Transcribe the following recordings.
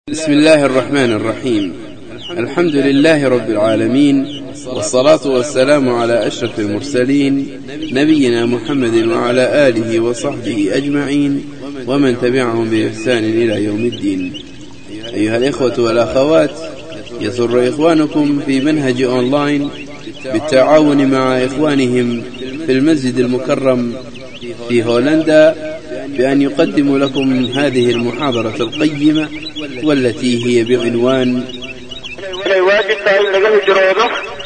بسم الله الرحمن الرحيم الحمد لله رب العالمين والصلاة والسلام على أشرف المرسلين نبينا محمد وعلى آله وصحبه أجمعين ومن تبعهم بإحسان إلى يوم الدين أيها الإخوة والأخوات يسر إخوانكم في منهج أونلاين بالتعاون مع إخوانهم في المسجد المكرم في هولندا بأن يقدموا لكم هذه المحاضرة القيمة والتي هي بعنوان inay waajib tahay in laga hijroodo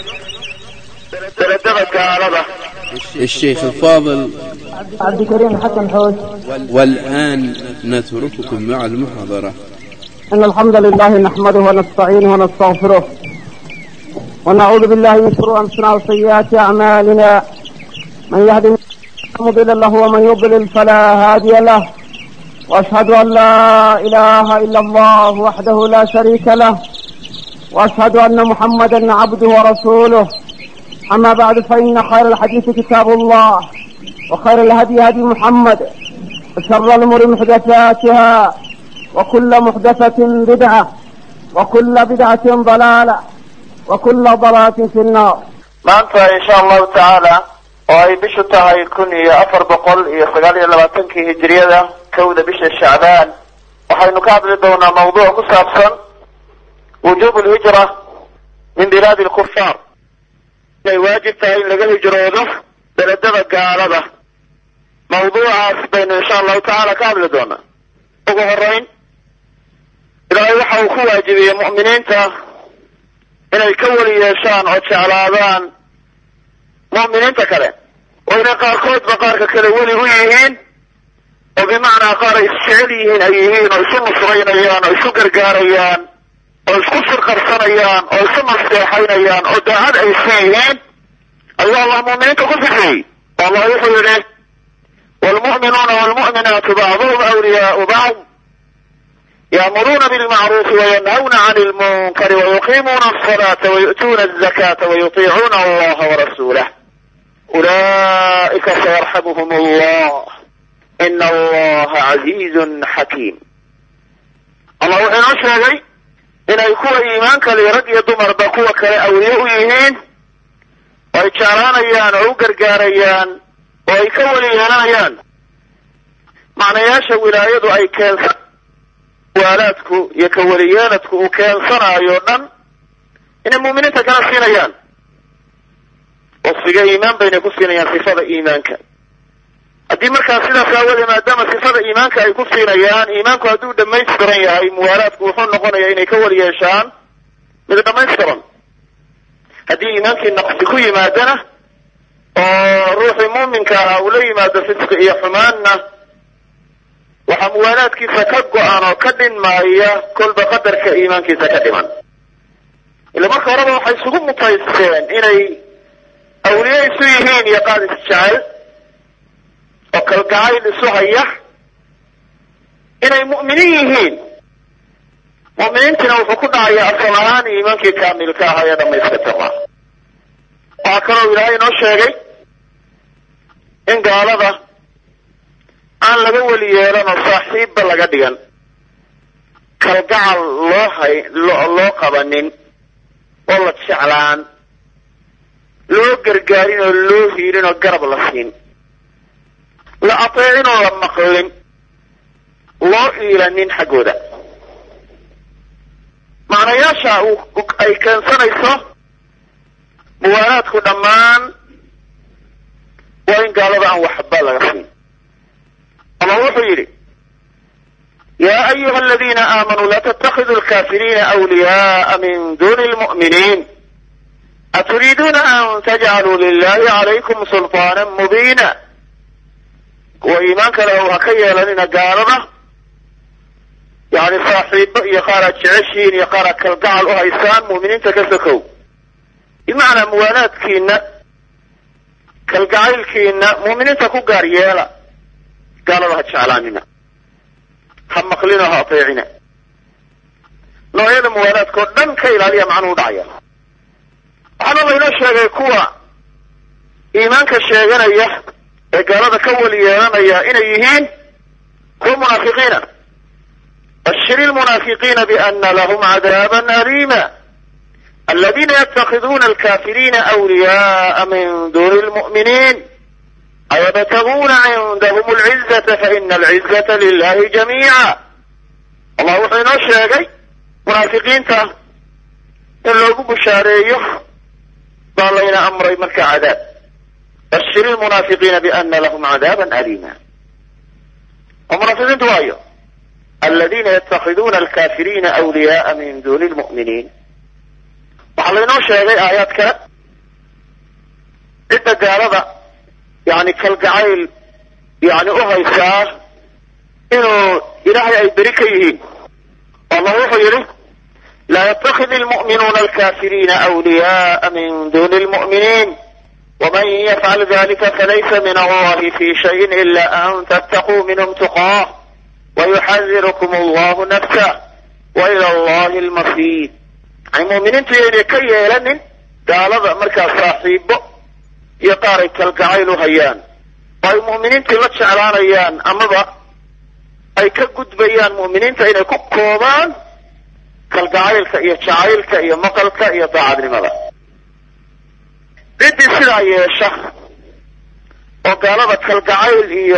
daladada gaalada الشيخ الفاضل عبد الكريم حسن حوج والآن نترككم مع المحاضرة إن الحمد لله نحمده ونستعينه ونستغفره ونعوذ بالله من شرور أنفسنا وسيئات أعمالنا من يهد الله فلا مضل له ومن يضلل فلا هادي له وأشهد أن لا إله إلا الله وحده لا شريك له وأشهد أن محمدا عبده ورسوله أما بعد فإن خير الحديث كتاب الله وخير الهدي هدي محمد وشر الأمور محدثاتها وكل محدثة بدعة وكل بدعة ضلالة وكل ضلالة في النار maanta insha allahu tacaala oo ay bishu tahay kun iyo afar boqol iyo sagaal iyo labaatankii hijriyada kowda bisha shacbaan waxaynu ka hadli doonaa mawduuc ku saabsan wujuub lhijra min bilaadi lkufaar inay waajib tahay in laga hijroodo beledada gaalada mawduucaas baynu insha allahu tacaala ka hadli doonaa ugu horeyn ilaahay waxa uu ku waajibiyey mu'miniinta inay ka weli yeeshaan oo jeclaadaan mu'miniinta kale oo inay qaarkoodba qaarka kale weli u yihiin oo bimacnaa qaar ay isjecel yihiin ay yihiin oo isu nusraynayaan oo isu gargaarayaan oo isku sirqarsanayaan oo isu nasteexaynayaan oo daacad ay isu yihiin ayuu allah mu'miniinta ku sifeeyey oo allah wuxuu yidhi waalmu'minuuna waalmu'minaatu bacduhum awliyaau bacd يأمرون بالمعروف وينهون عن المنكر ويقيمون الصلاة ويؤتون الزكاة ويطيعون الله ورسوله أولئك سيرحمهم الله إن الله عزيز حكيم الله وحين أشهد إن يكون إيمانك لرد دمر بقوة كأولياء يهين ويتشاران أيان أو قرقاريان ويكولي ينايان معنى ياشا ولاية أي كان waalaadku iyo kaweliyeeladku uu keensanaayo dhan inay mu'miniinta kala siinayaan wasfiga iimaan baynay ku siinayaan sifada iimaanka haddii markaa sidaas aawadee maadaama sifada iimaanka ay ku siinayaan iimaanku hadduu dhamaystiran yahay muwaalaadku wuxuu noqonayaa inay ka weli yeeshaan mid dhamaystiran haddii iimaankii naqsi ku yimaadana oo ruuxii muuminka ahaa uu la yimaado fisqi iyo xumaanna waxaa muwaalaadkiisa ka go-an oo ka dhinmaaya kolba qadarka iimaankiisa ka dhiman ila marka horeba waxay isugu mutaysteen inay awliye isu yihiin iyo qaad isjecel oo kalgacayl isu haya inay mu'miniin yihiin mu'miniintiina wuxuu ku dhacayaa asal ahaan iimaankii kaamilka ahaa ee dhamaystirtama waxaa kaloo ilaahay inoo sheegay in gaalada aan laga weli yeelan oo saaxiibba laga dhigan kalgacal loo hay loo qabanin oo la jeclaan loo gargaarin oo loo hiilin oo garab la siin la ateecin oo la maqlin loo iilanin xaggooda macnayaasha ay keensanayso muwaalaadku dhammaan waa in gaalada aan waxba laga siin الله wuxuu yidhi يا أيها الذين آمنوا لا تتخذوا الكافرين أولياء من دون المؤمنين أتريدون أن تجعلوا لله عليكم سلطانا مبينا وإيمانك له هكيا لنا قالنا يعني صاحب يقارا جعشين يقارا كالقعل أهيسان مؤمنين تكسكوا بمعنى موالات كينا كالقعيل كينا مؤمنين تكو قاريالا gaalada ha jeclaanina ha maqlina ha ateecina noocyada muwaalaadka oo dhan ka ilaaliya macnuhu dhacaya waxaana laynoo sheegay kuwa iimaanka sheeganaya ee gaalada ka weli yeelanaya inay yihiin kuwa munaafiqiina bashir ilmunaafiqiina biana lahum cadaaban aliima aladiina yatakhiduuna alkafiriina awliyaءa min duni lmu'miniin ayabtaguuna cindahum alcizata faina alcizata lilahi jamiica allah wuxuu inoo sheegay munaafiqiinta in loogu bushaareeyo baa layna amray marka cadaab bashir ilmunaafiqiina biana lahum cadaaban aliima oo munaafiqiintu waayo aladiina yatakhiduuna alkafiriina awliyaءa min duni lmu'miniin waxaa laynoo sheegay aayaad kale cidda gaalada yani kalgacayl yani u haysaa inuu ilaahay ay beri ka yihiin allah wuxuu yidhi laa yatakid ilmu'minuuna alkafiriina awliyaءa min duni lmu'miniin wman yafcal dalika falaysa min allahi fi shayin ila an tattaquu minhm tuqaah wayuxadirukum allahu nafsah waila allahi lmasiir yani mu'miniintu yaynay ka yeelanin gaalada markaa saaxiibo iyo qaar ay kalgacayl u hayaan oo ay mu'miniintii la jeclaanayaan amaba ay ka gudbayaan mu'miniinta inay ku koobaan kalgacaylka iyo jacaylka iyo maqalka iyo daacadnimada ciddii sidaa yeesha oo gaalada kalgacayl iyo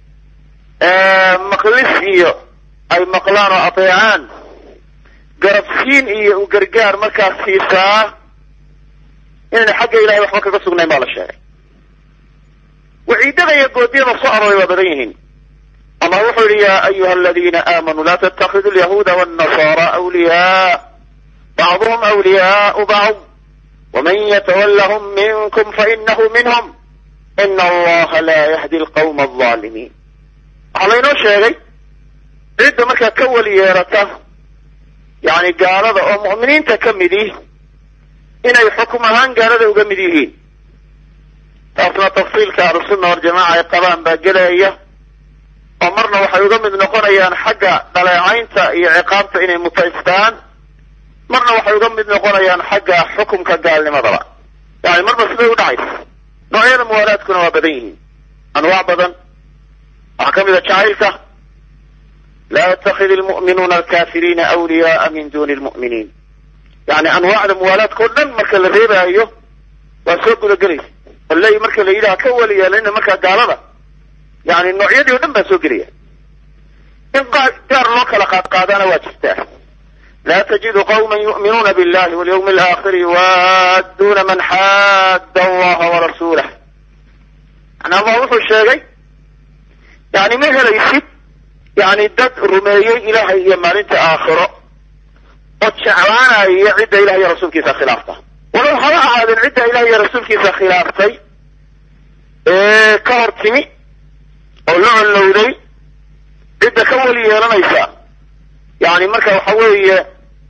maqlis iyo ay maqlaan oo adeecaan garabsiin iyo u gargaar markaas siisaa inayna xagga ilahay waxba kaga sugnayn baa la sheegay waciidada iyo goodiyada soo arooray waa badan yihiin allah wuxuu yihi ya ayuha aladiina aamanuu la tattakidu lyahuuda wاnnasaara awliyaa bacduhum awliyaau bacd wman ytwlhm minkm fainahu minhm in allaha la yahdi alqawma alظaalimiin waxaa laynoo sheegay cidda markaa ka weli yeerata yani gaalada oo mu'miniinta ka midi inay xukum ahaan gaalada uga mid yihiin taasna tafsiilka ahlusunna waljamaca ay qabaan baa gelaya oo marna waxay uga mid noqonayaan xagga dhaleecaynta iyo ciqaabta inay mutaystaan marna waxay uga mid noqonayaan xagga xukumka gaalnimadaba yani marba siday u dhacaysa noocyada muwaalaadkuna waa badan yihiin anwaac badan waxaa ka mid a jacaylka laa yatakid ilmu'minuuna alkafiriina awliyaaa min duni lmu'miniin yani anwaacda muwaalaadka o dhan marka la reebaayo waa soo gudagelaysa aley marka la yidhaha ka weli yeelana markaa gaalada yani noocyadii o dhan baa soo gelaya in gaar loo kala qaadqaadaana waa jirtaa la تجد qوma yuؤminuuna bاllahi wاlyوم الآkhir yuwaaduna man xaada allaha warasuulah yani allah wuxuu sheegay yani ma helaysid yani dad rumeeyey ilahay iyo maalinta aakhiro oo jeclaanaya cidda ilahay iyo rasuulkiisa khilaafta walow haba ahaadeen cidda ilahay iyo rasuulkiisa khilaaftay ee ka hor timi oo la collowday cidda ka weli yeelanaysa yani marka waxa weeye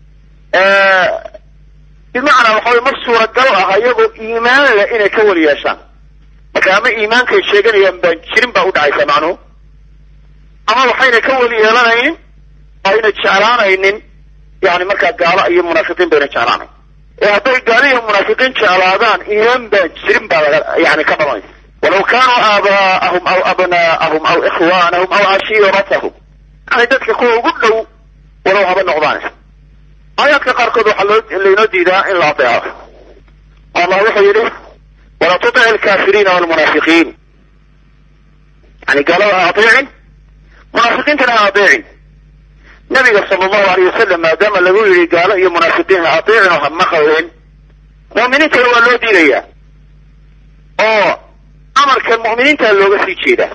bimacnaa waxa wey ma suuragal ah ayagoo iimaan leh inay ka weli yeeshaan marka ama iimaankay sheeganayaan baan jirin baa u dhacaysa macnuhu ama waxayna ka weli yeelanaynin ayna jeclaanaynin yani markaa gaalo iyo munaafiqiin bayna jeclaanayn ee hadday gaalo iyo munaafiqiin jeclaadaan iimaan baan jirin baa laga yani ka dhalanaysa walaw kaanuu aabaa'ahum aw abnaa'ahum aw ikhwaanahum aw cashiiratahum yani dadka kuwa ugu dhow walow haba noqdaan aayaadka qaarkood waxaa loo laynoo diidaa in la adeeco allah wuxuu yidhi walaa tutic alkafiriina walmunaafiqiin yani gaalada ha adeecin munaafiqiintana ha adeecin nabiga sala allahu alayh wasalam maadaama lagu yidhi gaalo iyo munaafiqiin ha adeecin oo ha maqleen mu'miniintana waa loo diidayaa oo amarkan mu'miniinta looga sii jeedaa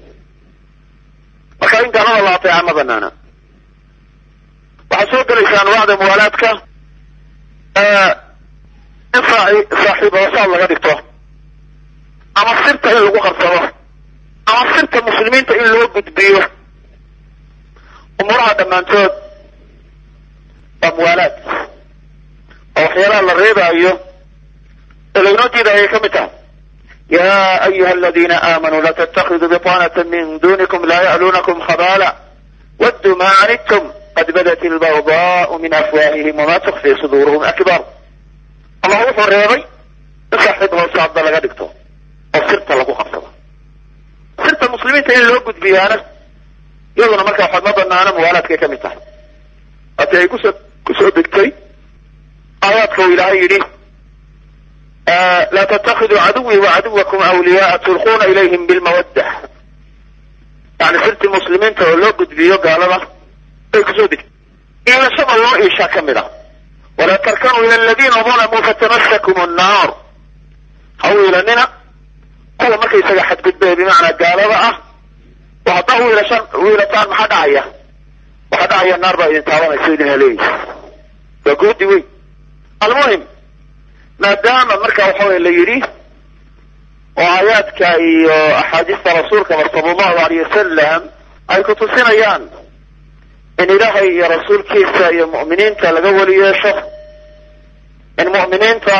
marka in gaalada la adeeca ma banaana waxaa soo gelaysa anwaacda muwaalaadka in saaxiib hoosaad laga dhigto ama sirta in lagu qarsado ama sirta muslimiinta in loo gudbiyo umuuraha dhammaantood waa muwaalaad oo waxyaalaha la reebaayo ee laynoo diidayay ka mid tahay ya ayuha aladina aamanuu la ttakiduu biطanata min dunikum la ya'luunakum khabala wadduu ma canidtum qad badat ilbawdaau min afwaahihim wama tukfi suduuruhum akbar allah wuxuu reebay in saaxiib hoose hadda laga dhigto oo sirta lagu qabsado sirta muslimiinta in loo gudbiyaana iyaduna marka waxaad ma banaana muwaalaadkay ka mid tahay haddii ay kusoo kusoo degtay aayaadka uu ilaahay yidhi laa tattakiduu caduwii wacaduwakum awliyaaa tulquuna ilayhim bilmawadda yani sirtii muslimiinta oo loo gudbiyo gaalada bay kusoo degtay iilashada loo iishaa ka mid ah walaa tarkanuu ila aladiina dalamuu fatamasakum annaar ha u iilanina kuwa markaysaga xadgudbaya bimacnaa gaalada ah oo haddaa uiilashaan uiilataan maxaa dhacaya waxaa dhacaya naar baa idin taabanaysa idin haleeyeysa waa goodi weyn almuhim maadaama marka waxa weye la yidhi oo aayaadka iyo axaadiista rasuulkaba sala allahu alayh wasalam ay ku tusinayaan in ilaahay iyo rasuulkiisa iyo mu'miniinta laga weli yeesho in mu'miniinta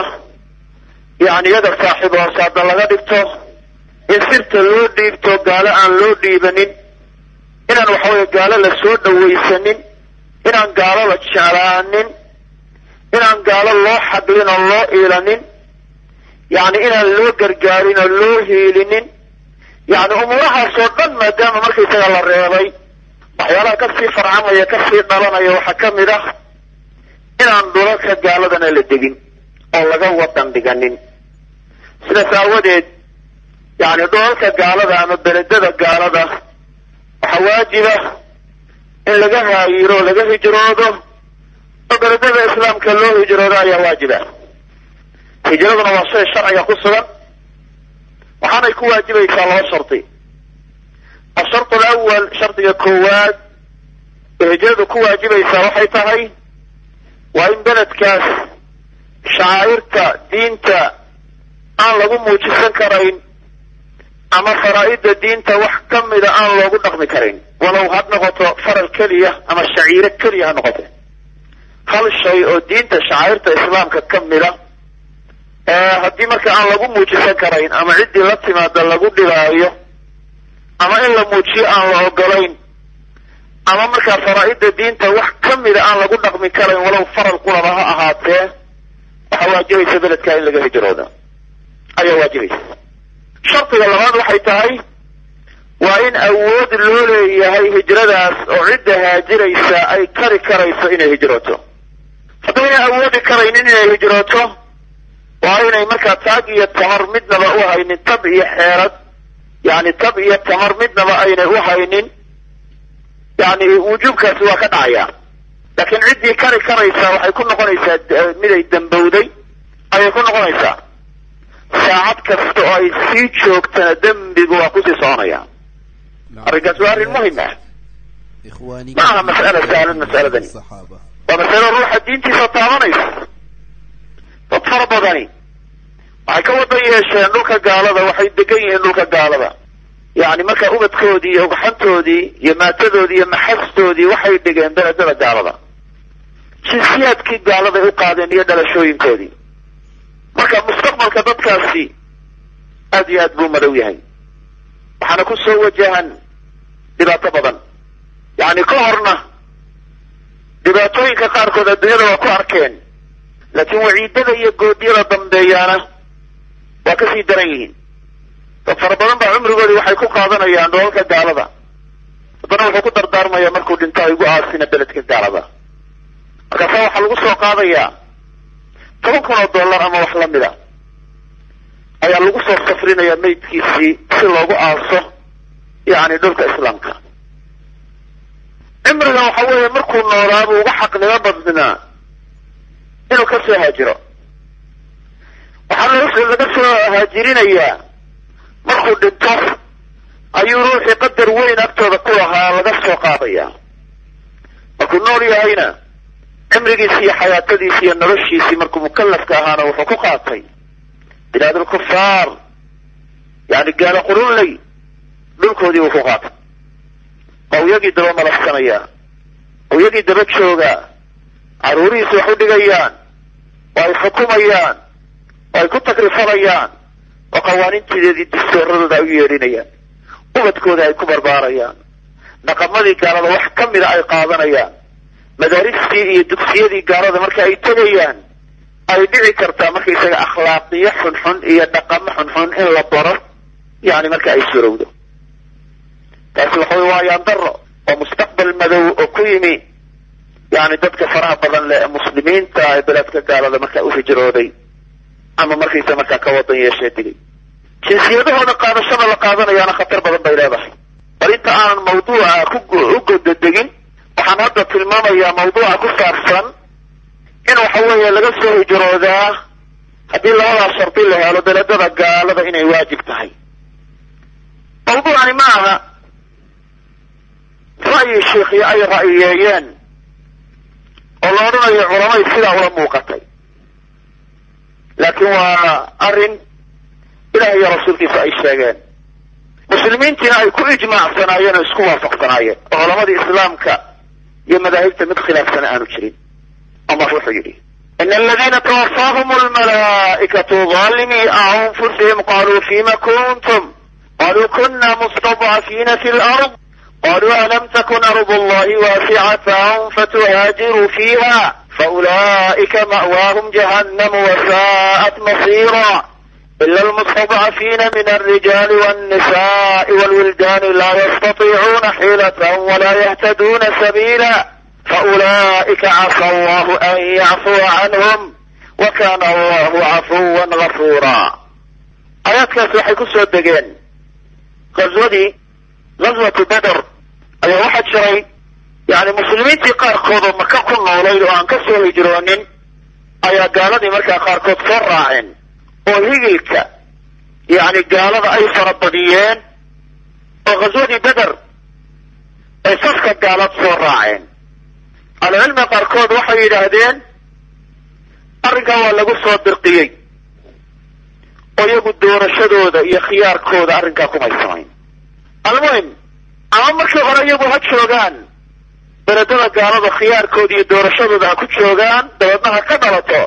yani iyaga saaxiib hoosaada laga dhigto in sirta loo dhiibto gaalo aan loo dhiibanin inaan waxa weye gaalo la soo dhawaysanin inaan gaalo la jeclaanin inaan gaalo loo xadlin oo loo iilanin yani inaan loo gargaarin oo loo hiilinin yani umuurahaasoo dhan maadaama markaysaga la reebay waxyaalaha kasii farcamaya kasii dhalanaya waxaa ka mid ah inaan dhulalka gaaladana la degin oo laga wadan dhiganin sidaas aawadeed yani dhulalka gaalada ama beledada gaalada waxaa waajiba in laga haayiro o laga hijroodo oo beledada islaamka loo hijroodo ayaa waajiba hijraduna waa shay sharciga ku sugan waxaanay ku waajibaysaa laba shardi asharط alawal shardiga koowaad ee hijradu ku waajibaysaa waxay tahay waa in beledkaas shacaa'irta diinta aan lagu muujisan karayn ama faraa'ida diinta wax ka mida aan loogu dhaqmi karin walow ha noqoto faral keliya ama shaciiro keliya ha noqote hal shay oo diinta shacaa'irta islaamka ka mida haddii marka aan lagu muujisan karayn ama ciddii la timaada lagu dhibaayo ama in la muujiyo aan la ogolayn ama markaa faraa'ida diinta wax ka mida aan lagu dhaqmi karayn walow faral qulaba ha ahaatee waxaa waajibaysa beledkaa in laga hijrooda ayaa waajibaysa shardiga labaad waxay tahay waa in awood loo leeyahay hijradaas oo cidda haajiraysa ay kari karayso inay hijrooto haddayna awoodi karaynin inay hijrooto waa inay markaa taag iyo tamar midnaba u haynin tab iyo xeerad yani tab iyo tamar midnaba aynay u haynin yani wujuubkaasi waa ka dhacaya laakiin ciddii kari karaysaa waxay ku noqonaysaa miday dambowday ayay ku noqonaysaa saacad kasta oo ay sii joogtana dembigu waa kusii soconaya arrinkaas waa arrin muhim ah ma aha mas'ala sahlan mas'aladani waa masalo ruuxa diintiisa taabanaysa dad fara badani waxay ka wadan yeesheen dhulka gaalada waxay degan yihiin dhulka gaalada yani markaa ubadkoodii iyo ugxantoodii iyo maatadoodii iyo maxastoodii waxay dhigeen beledada gaalada jinsiyaadkii gaaladay u qaadeen iyo dhalashooyinkoodii marka mustaqbalka dadkaasi aad iyo aad buu madow yahay waxaana ku soo wajahan dhibaato badan yani ka horna dhibaatooyinka qaarkood adduunyada waa ku arkeen laakiin waciidada iyo goodiyada dambeeyaana waa kasii daran yihiin dad fara badan baa cumrigoodii waxay ku qaadanayaan dholalka gaalada haddana wuxuu ku dardaarmaya markuu dhinto ay ugu aasina beledka gaalada markaasa waxaa lagu soo qaadayaa toban kun oo dollar ama wax lamida ayaa lagu soo safrinayaa maydkiisii si loogu aaso yani dhulka islaamka cimrigan waxa weeye markuu noolaabuu uga xaqnimo badnaa inuu ka soo haajiro waxaa laga soo haajirinayaa markuu dhinto ayuu ruuxii qadar weyn agtooda ku lahaa laga soo qaadaya markuu nool yahayna cimrigiisi iyo xayaatadiisi iyo noloshiisii markuu mukalafka ahaana wuxuu ku qaatay bilaad alkufaar yani gaalo qurunley dhulkoodii uu ku qaatay oo iyagii daba malafsanaya oo iyagii daba jooga caruurihiisi wax u dhigayaan oo ay xukumayaan oo ay ku takrifanayaan oo qawaaniintideedii distooradooda ay u yeedhinayaan ubadkooda ay ku barbaarayaan dhaqamadii gaalada wax ka mida ay qaadanayaan madaaristii iyo dugsiyadii gaalada marka ay tegayaan ay dhici kartaa markaysaga akhlaaqiyo xunxun iyo dhaqamo xunxun in la baro yani marka ay surowdo taasi waxa wey waa yaandaro oo mustaqbal madow oo ku yimi yani dadka faraha badan leh ee muslimiinta ee beledka gaalada markaa u hijrooday ama markaysa markaa ka wadan yeeshee digay jinsiyadahooda qaadashada la qaadanayaana khatar badan bay leedahay bal inta aanan mawduuca ku godadegin waxaan hadda tilmaamayaa mawduuca ku saabsan in waxa weeye laga soo hijroodaa haddii labadaa shardi la helo beledada gaalada inay waajib tahay mawduucani ma aha ra'yi shiikhiyo ay ra'yiyeeyeen oo la odhanayo culamay sidaa ula muuqatay laakiin waa arrin ilaah iyo rasuulkiisa ay sheegeen muslimiintiina ay ku ijmaacsanaayeen oo isku waafaqsanaayeen oo culamadii islaamka iyo madaahibta mid khilaafsana aanu jirin allah wuxuu yidhi in aladiina twafaahum almalaa'ikatu ظalimii anfusihim qaluu fima kuntum qaluu kuna mustadcafiina fi lard qaluu alam takun ardu allahi waasicatan fatuhaajiruu fiiha faulaئika ma'waahum jahannam wasaءat masira إلا المستضعفين من الرجال والنساء والولدان لا يستطيعون حيلة ولا يهتدون سبيلا فأولئك عسى الله أن يعفو عنهم وكان الله عفوا غفورا آياتkaas waxay ku soo degeen غazwadii غazwatu beder ayaa waxaa jiray yani muslimiintii qaarkoodoo maka ku noolayd oo aan ka soo hijroonin ayaa gaaladii markaa qaarkood soo raaceen oo higilka yani gaalada ay farabadiyeen oo ghaswadii beder ay safka gaalad soo raaceen ahlucilmiga qaarkood waxay yidhaahdeen arrinkaa waa lagu soo dirqiyey oo iyagu doorashadooda iyo khiyaarkooda arrinkaa kumay samayn almuhim ama markii hore iyagu ha joogaan beledada gaalada khiyaarkooda iyo doorashadooda ha ku joogaan dabeedna ha ka dhalato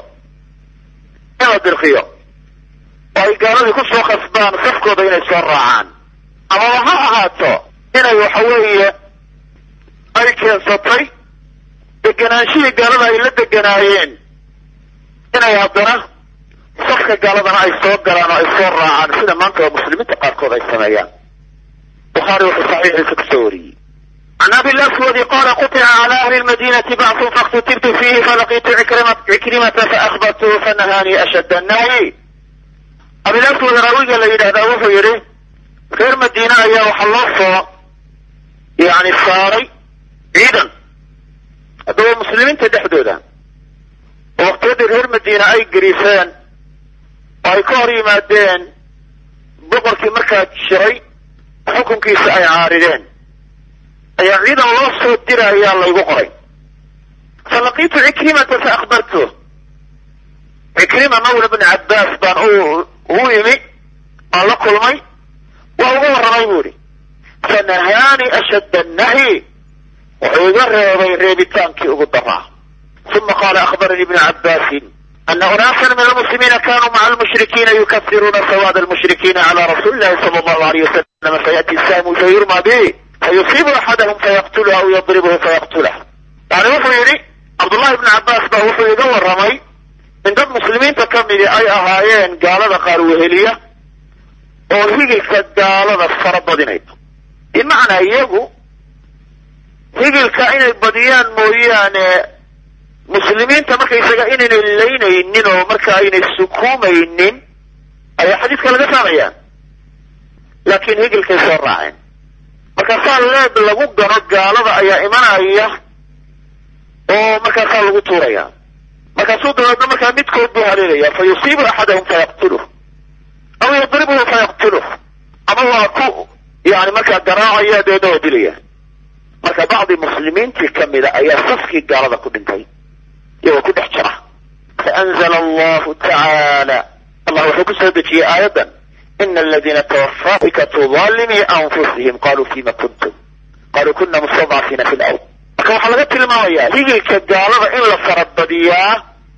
in la dirqiyo oo ay gaaladii ku soo khasbaan safkooda inay soo raacaan amaba ha ahaato inay waxa weeye ay keensatay deganaanshihii gaalada ay la deganaayeen inay haddana safka gaaladana ay soo galaan oo ay soo raacaan sida maanta oo muslimiinta qaarkood ay sameeyaan bukhaari wuxuu saxiixiisa kusoo wariyey can abi laswadi qala quطca cala ahli lmadinati bacثu faاkhtutibtu fihi falaqitu cikrimata faahbartuhu fanahanii ashad annahyi abilaswad raawiga la yidhahdaa wuxuu yidhi reer madiine ayaa waxaa loo soo yani saaray ciidan haddaba muslimiinta dhexdooda oo waqtiyadii reer madiine ay gariiseen oo ay ka hor yimaadeen boqorkii markaa jiray xukunkiisa ay caarideen ayaa ciidan loo soo dira ayaa laygu qoray falaqiitu cikrimata fa akhbartu cikrima mawla bni cabbaas baan u u imi aan la kulmay waa uga warramay bu ihi fanahaani ashadda annahyi wuxuu iga reebay reebitaankii ugu daraa uma qaala akhbaranii ibnu cabbaasin ana unaasan min almuslimiina kanuu maca almushrikiina yukafiruuna sawaad almushrikiina cala rasuuli illahi sala allahu alayh wasalam fayaati saamu fayurma bihi fayusiibu axadahum fayaqtuluh aw yadribuhu fayaqtulah yani wuxuu yidhi cabdullahi ibnu cabbaas baa wuxuu iga warramay in dad muslimiinta ka midi ay ahaayeen gaalada qaar weheliya oo higilka gaalada fara badinayso bimacnaa iyagu higilka inay badiyaan mooyaane muslimiinta markaysaga inaynay laynaynin oo marka aynay sukuumaynin ayaa xadiiska laga fahmaya laakiin higilkay soo raaceen markaasaa leeb lagu gano gaalada ayaa imanaya oo markaasaa lagu tuuraya markaasuu dabeedna markaa midkood buu haleelaya fa yusiibu axadahum fayaqtuluh aw yadribuhu fayaqtuluh ama waa ku yani markaa garaacaya dabeedna waa dilaya marka bacdi muslimiintii kamida ayaa safkii gaalada ku dhintay iyagoo ku dhex jira faanzla allahu tacaala allah wuxuu ku soo dejiyey aayaddan ina aladiina twafaikatu dalimii anfusihim qaluu fima kuntum qaluu kuna mustadcafiina fi lard marka waxaa laga tilmaamayaa higilka gaalada in la farabadiyaa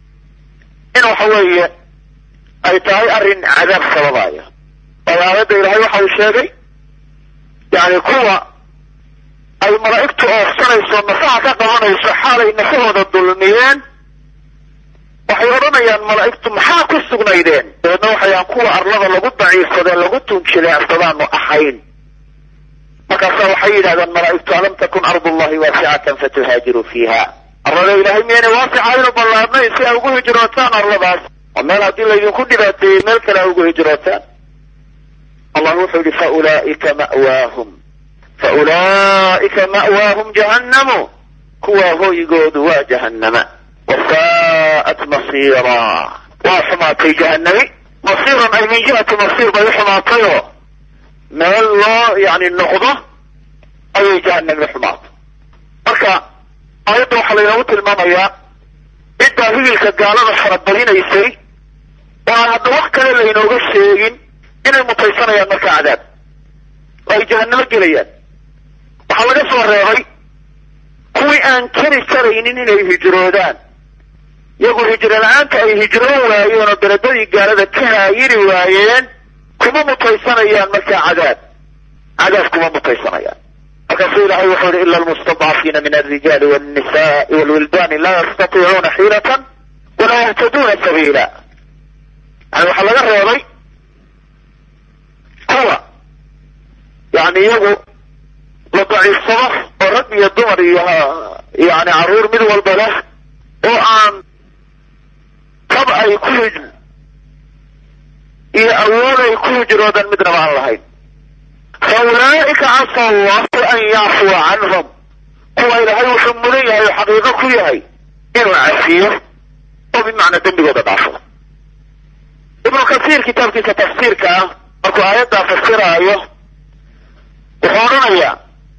in waxa weeye ay tahay arrin cadaab sababaya waayo aayadda ilaahay waxa uu sheegay yani kuwa ay malaa'igtu oofsanayso nafaha ka qabanayso xaalay nafahooda dulmiyeen waxay odhanayaan malaa'igtu maxaa ku sugnaydeen dabeedna waxayaan kuwa arlada lagu daciifsadee lagu tunjileecsadaanu ahayn markaasa waxay yidhahdeen malaa'igtu alam takun ardu llahi waasicatan fatuhaajiruu fiiha arlada ilaahay miyaynay waasicaynu ballaadnayn si ay ugu hijrootaan arladaas oo meel haddii laydinku dhibaateeyey meel kale ay ugu hijrootaan allah wuxuu yihi faulaa'ika ma'waahum faulaa'ika ma'waahum jahannamu kuwaa hoygoodu waa jahannama wasaa'at masiira waa xumaatay jahannami masiiran ay min jihati masiir bay u xumaatayoo meel loo yani noqdo ayay jahanami xumaatay marka aayadda waxaa laynoogu tilmaamayaa ciddaa higilka gaalada farabadinaysay oo aan hadda wax kale laynooga sheegin inay mutaysanayaan marka cadaab oo ay jahannamo gelayaan waxaa laga soo reebay kuwii aan keri karaynin inay hijroodaan iyagu hijro la-aanta ay hijroon waayeen oo beledadii gaalada ka haayiri waayeen kuma mutaysanayaan markaa cadaab cadaab kuma mutaysanayaan markaasuu ilahay wuxuu yihi ila almustadcafiina min alrijaali walnisaai walwildani laa yastatiicuuna xiilatan walaa yahtaduuna sabiila yani waxaa laga reebay kuwa yani iyagu la daciifsado oo rag iyo dumar iyo yani caruur mid walba leh oo aan tab ay ku hij iyo awood ay ku hijroodan midnaba aan lahayn fa ulaa'ika casa allahu an yacfuwa canhum kuwa ilaahay wuxuu mudan yahay oo xaqiiqo ku yahay inuu cafiyo oo bimacnaa dembigooda dhaafo ibnu kasiir kitaabkiisa tafsiirka ah markuu aayaddaa fasiraayo wuxuu odhanayaa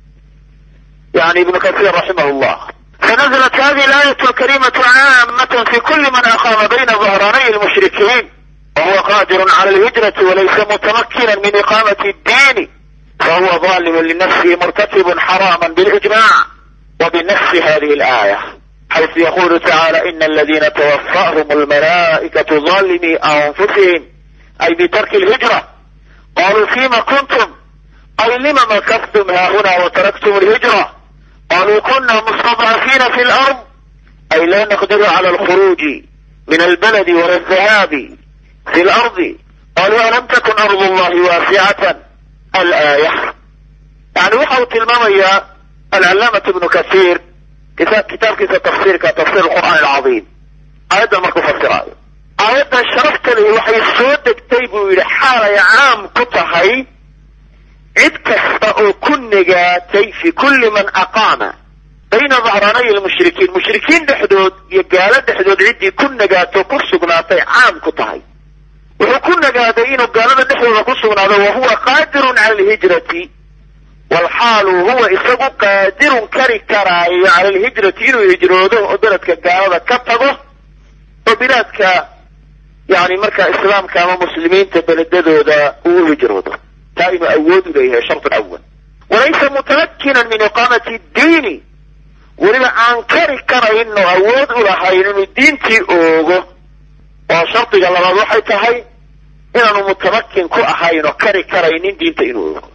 yani ibnu kasiir raximah llah فنزلت هذه الآية الكريمة عامة في كل من أقام بين ظهراني المشركين وهو قادر على الهجرة وليس متمكنا من إقامة الدين فهو ظالم لنفسه مرتكب حراما بالإجماع وبنفس هذه الآية حيث يقول تعالى إن الذين توفاهم الملائكة ظالمي أنفسهم أي بترك الهجرة قالوا فيما كنتم أي لم مكثتم ها هنا وتركتم الهجرة قالوا كنا مستضعفين في الأرض أي لا نقدر على الخروج من البلد ولا الذهاب في الأرض قالوا ألم تكن أرض الله واسعة الآية يعني وحاو تلمامية العلامة ابن كثير كتاب كتاب كتاب تفسير كتفسير القرآن العظيم آيات ما كفسر آيات شرفت لي وحي السود كتيب إلى حالة عام كتهي cid kasta oo ku negaatay fi kulli man aqaama bayna dahranay lmushrikiin mushrikiin dhexdood iyo gaalo dhexdood ciddii ku nagaato ku sugnaatay caam ku tahay wuxuu ku nagaaday inuu gaalada dhexdooda ku sugnaado wa huwa qaadirun cala alhijrati walxaalu huwa isagu qaadirun kari karaayo cala alhijrati inuu hijroodo oo beledka gaalada ka tago oo bilaadka yani markaa islaamka ama muslimiinta beledadooda uu u hijroodo taa inuu awood u leeyahay shart awal walaysa mutamakinan min iqaamati diini weliba aan kari karayn oo awood u lahayn inuu diintii oogo oo shardiga labaad waxay tahay inaanu mutamakin ku ahayn oo kari karaynin diinta inuu oogo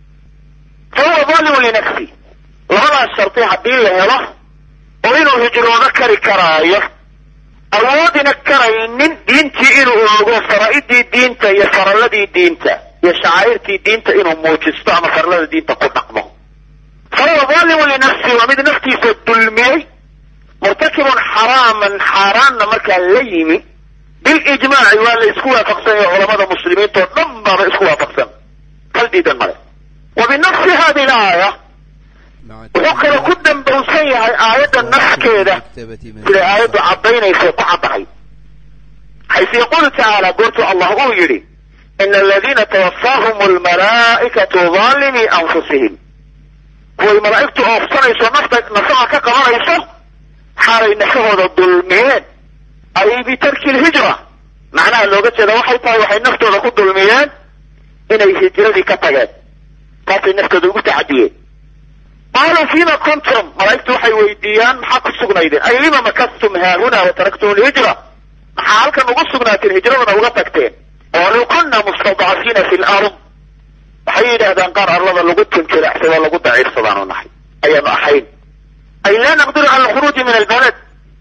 fa huwa zalimun linafsi labadaas shardi haddii la helo oo inuu hijroodo kari karaayo awoodina karaynin diintii inuu oogo faraa'idii diinta iyo faralladii diinta iyo shacaa'irtii diinta inuu muujisto ama farlada diinta ku dhaqmo fahuwa zalimun linafsi waa mid naftiisa dulmiyey murtakibun xaraaman xaaraanna markaa la yimi bilijmaaci waa la isku waafaqsan yahay culamada muslimiinta oo dhan baaba isku waafaqsan hal diidan male wa binafsi hadi laaya wuxuu kaloo ku dambowsan yahay aayadda nafkeeda siday aayaddu caddaynaysa ku caddahay xaysu yaquulu tacaala goortuu allah uu yidhi in aladina twafaahum almalaa'ikatu zaalimii anfusihim kuway malaa'igtu oofsanayso nafta nafaha ka qabanayso xaalay nafahooda dulmiyeen ay bitarki lhijra macnaha looga jeeda waxay tahay waxay naftooda ku dulmiyeen inay hijradii ka tageen taasay naftooda ugu tacadiyeen qaaluu fima kuntum malaa'igtu waxay weydiiyaan maxaa ku sugnaydeen ay lima makastum haahuna wataraktum lhijra maxaa halkan ugu sugnaateen hijradana uga tagteen qaaluu kuna mustadcafiina fi lard waxay yidhaahdaan qaar arlada lagu tunjiracsado lagu daciifsadaanu nahay ayaanu ahayn ay laa naqdiru cala alkhuruuji min albalad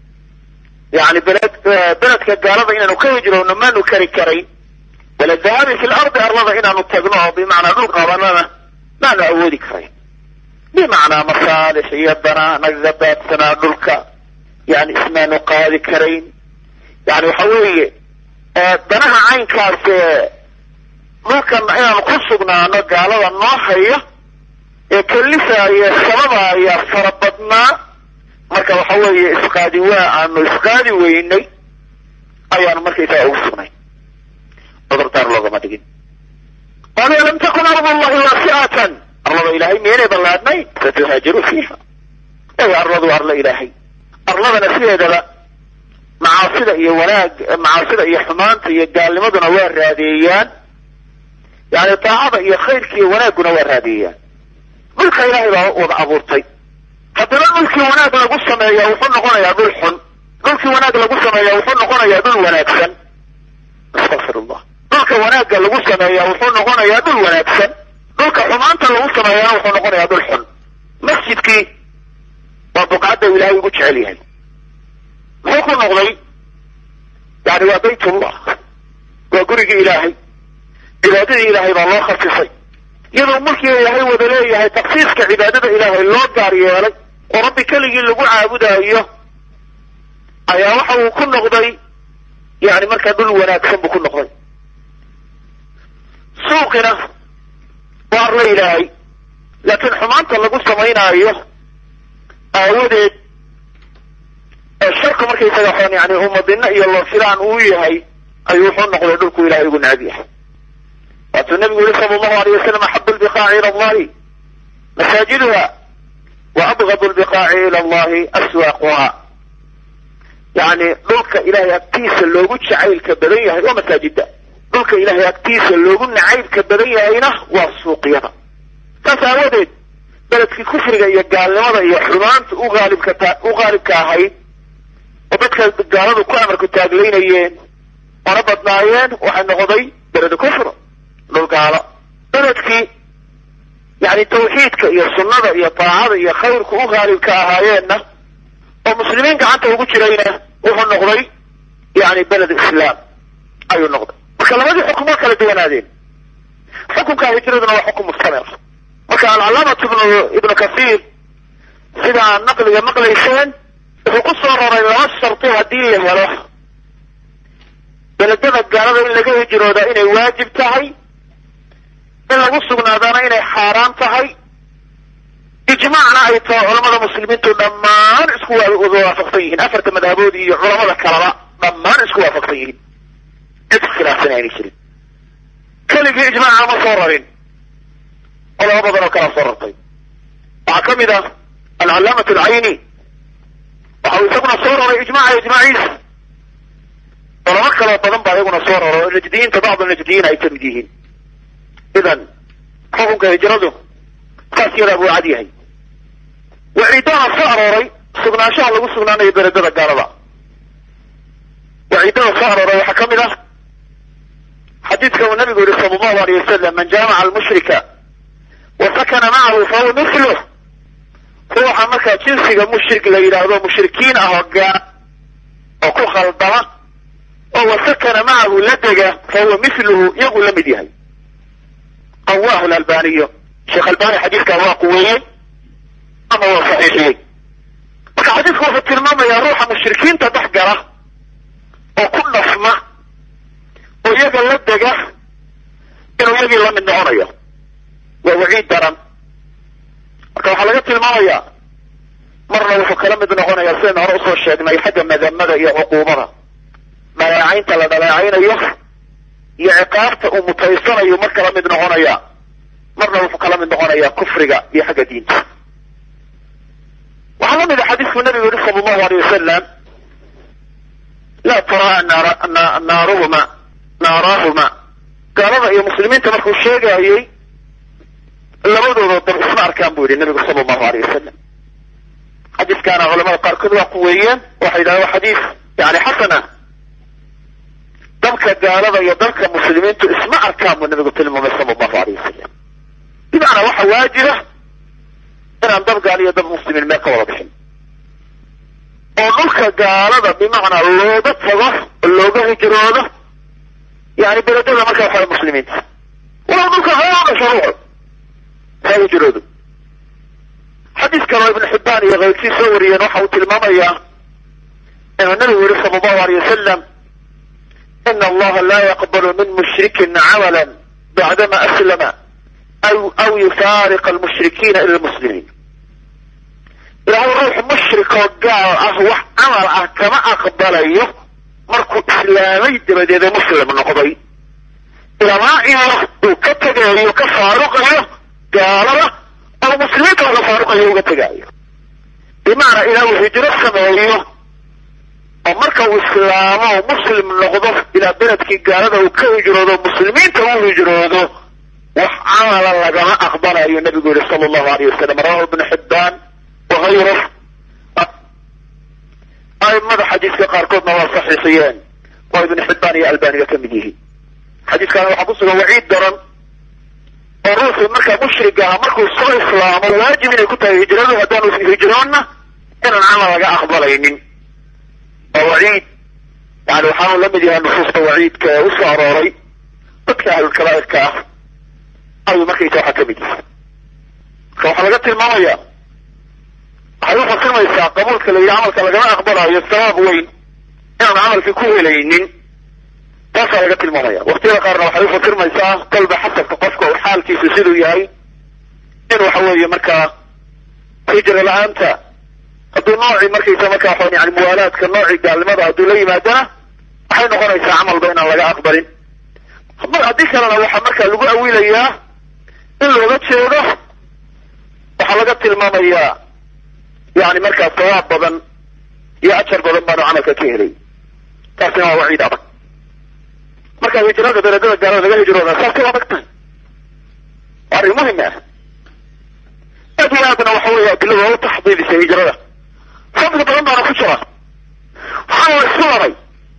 yani beled beledka gaalada inaanu ka hijrowno maanu kari karayn wala dahaabi fi lardi arlada inaanu tagno oo bimacnaa dhul qabanana maanu awoodi karayn bimacnaa masaalix iyo danaa nagaga daadsanaa dhulka yani ismaanu qaadi karayn yani waxa weeye danaha caynkaas ee dhulkan inaanu ku sugnaano gaalada noo haya ee kalifaaya sababaaya fara badnaa marka waxa weeye isqaadi waa aanu isqaadi weynay ayaanu markaysaga ugu sugnay cudurdaar loogama dhigin qaaluu lam takun ardullahi waasi'atan arlada ilaahay miyaynay ballaadnayn fatuhaajiru fiiha ay arladu arla ilaahay arladana sideedaba macaasida iyo wanaag macaasida iyo xumaanta iyo gaalnimaduna waa raadeeyaan yani daacada iyo khayrka iyo wanaagguna waa raadeeyaan dhulka ilaahay baa wada abuurtay haddana dhulkii wanaag lagu sameeya wuxuu noqonayaa dhul xun dhulkii wanaag lagu sameeya wuxuu noqonayaa dhul wanaagsan astaqfirullah dhulka wanaagga lagu sameeya wuxuu noqonayaa dhul wanaagsan dhulka xumaanta lagu sameeyana wuxuu noqonayaa dhul xun masjidkii waa buqcadda ilaahay ugu jecel yahay muxuu ku noqday yani waa baytullah waa gurigii ilaahay cibaadadii ilaahay baa loo khasisay iyadoo mulkiga ilaahay wada leeyahay taksiiska cibaadada ilaahay loo gaar yeelay oo rabbi keligii lagu caabudaayo ayaa waxa uu ku noqday yani markaa dhul wanaagsan buu ku noqday suuqina waa arla ilaahay laakiin xumaanta lagu samaynaayo aawadeed sharku markaysaga xon yani umadina iyo loofilaan uu yahay ayuu wuxuu noqday dhulku ilahay ugu necab yahay waatuu nabigu yihi sala allahu alayh wasalam axabu lbiqaaci ila allahi masaajiduha wa abgadu lbiqaaci ila allahi aswaaquha yani dhulka ilahay agtiisa loogu jacaylka badan yahay waa masaajida dhulka ilahay agtiisa loogu nacaybka badan yahayna waa suuqyada saas aawadeed beledkii kufriga iyo gaalnimada iyo xumaanta u aalibka u qaalibka ahayd oo dadka gaaladu ku amarku taaglaynayeen ona badnaayeen waxay noqday beled kufr dhul gaalo beledkii yani tawxiidka iyo sunnada iyo daacada iyo khayrku u haalibka ahaayeenna oo muslimiin gacanta ugu jirayna wuxuu noqday yani beled islaam ayuu noqday marka labadii xukumo kala duwanaadeen xukunka hijraduna waa xukum mustamir marka alcalaamatu ibnu ibnu kasiir sidaa naqliga maqlayseen wuxuu ku soo raray laba sharti haddii la helo beledada gaalada in laga hijroodaa inay waajib tahay in lagu sugnaadaana inay xaaraan tahay ijmaacna ay tahay culamada muslimiintu dhammaan isku wada waafaqsan yihiin afarta madhabood iyo culamada kaleba dhammaan isku waafaqsan yihiin cid khilaafsan aynay jirin keligii ijmaaca ma soo rarin culamo badan oo kala soo rartay waxaa ka mid ah alcalaamat alcayni waxa uu isaguna soo raray ijmaaca ijmaaciisa culamo kaloo badan baa iyaguna soo raro oo najdiyiinta bacdu najdiyiin ay kamid yihiin idan xukunka hijradu saas yadaa buu cad yahay waciidaha soo arooray sugnaanshaha lagu sugnaanayo beledada gaalada waciidada soo arooray waxaa ka mid ah xadiidka uu nabigu yihi sala allahu alayh wasalam man jaamaca almushrika wa sakana macahu fahuwa mithluh ruuxa markaa jinsiga mushrik la yidhaahdo mushrikiin ah oo gaa oo ku khaldama oo wa sakana macahu la dega fahuwa mithluhu iyagu la mid yahay qawaahu lalbaniyo sheekh albani xadiidkaa waa quweeyey ama waa saxiixiyey marka xadiidku wuxuu tilmaamayaa ruuxa mushrikiinta dhex gala oo ku dhafma oo iyaga la dega inuu iyagii la mid noconayo waa waciid daran marka waxaa laga tilmaamayaa marna wuxuu kala mid noqonayaa sidaynu hore usoo sheegnay xagga madamada iyo cuquubada dhaleecaynta la dhaleecaynayo iyo ciqaabta uu mutaysanayo mar kala mid noqonaya marna wuxuu kala mid noqonayaa kufriga iyo xagga diinta waxaa la mid a xadiisku nabigu yihi sala allahu aleyh wasalam laa taraa naaruhuma naaraahuma gaalada iyo muslimiinta markuu sheegayey labadooda dab isma arkaan buu yihi nabigu sala allahu aleyh wasalam xadiiskaana culamada qaarkood waa quweeyeen waxay yidhahdeen waa xadiis yani xasana dabka gaalada iyo dabka muslimiintu isma arkaan buu nabigu tilmaamay sala allahu aleyh wasalam bimacnaa waxa waajiba inaan dab gaal iyo dab muslimiin meel ka wada bixin oo dhulka gaalada bimacnaa looga tago looga hijroodo yani beledada markaa waxaa muslimiinta walow dhulka hooga shuruuc ha hijroodo xadiis kaloo ibnu xibbaan iyo kayrkii soo wariyeen waxa uu tilmaamayaa inuu nabigu yihi sala allahu aleyh wasalam ina allaha laa yaqbalu min mushrikin camala bacdama aslama aw aw yufaariqa almushrikiina ila lmuslimiin ilaahay ruux mushrik oo gaal ah wax camal ah kama aqbalayo markuu islaamay dabadeeda muslim noqday ilamaa iyo uu ka tegayo ka faaruqayo gaalada oo muslimiinta laga faaruqayo uga tegaayo bimacnaa ilaa uu hijro sameeyo oo marka uu islaamo muslim noqdo ilaa beledkii gaalada uu ka hijroodo muslimiinta uu hijroodo wax camala lagama aqbalayo nabigu yihi sala allahu alayh wasalam rawahu ibnu xibbaan wahayruh aimada xadiiska qaarkoodna waa saxiixiyeen oo ibnu xibbaan iyo albaniga ka mid yihiin xadiiskaana waxaa ku sugan waciid daran oo ruuxii markaa mushrig aha markuu soo islaamo waajib inay ku tahay hijradu haddaanu hijroonna inaan camal laga aqbalaynin waa waciid yani waxaanu la mid yahay nusuusta waciidka ee usoo arooray dadka ahlulkabaa'irka ah ayuu markaysa waxaa ka mid yahay marka waxaa laga tilmaamaya waxay ufasirmaysaa qabuulka la yidhi camalka lagama aqbalayo sabaab weyn inaan camalkii ku helaynin taasaa laga tilmaamaya waktiyada qaarna waxay ufasirmaysaa kolba xasabka qofka uu xaalkiisu siduu yahay in waxa weeye markaa hijra la-aanta hadduu noocii markaysa markaa waxaan yani muwaalaadka noocii gaalnimada hadduu la yimaadana waxay noqonaysaa camalba inaan laga aqbalin haddii kalena waxaa markaa lagu awilayaa in looga jeedo waxaa laga tilmaamayaa yani markaa sawaab badan iyo ajar badan baanu camalka ka helay taasina waa waciid adag marka hijrada beledada gaalada laga hijrooda saasay adag tahay waa arrin muhim ah aad iyo aadna waxa weeye adilada waa u taxdiidisay hijrada fadli badan baana ku jira waxaa la isku laray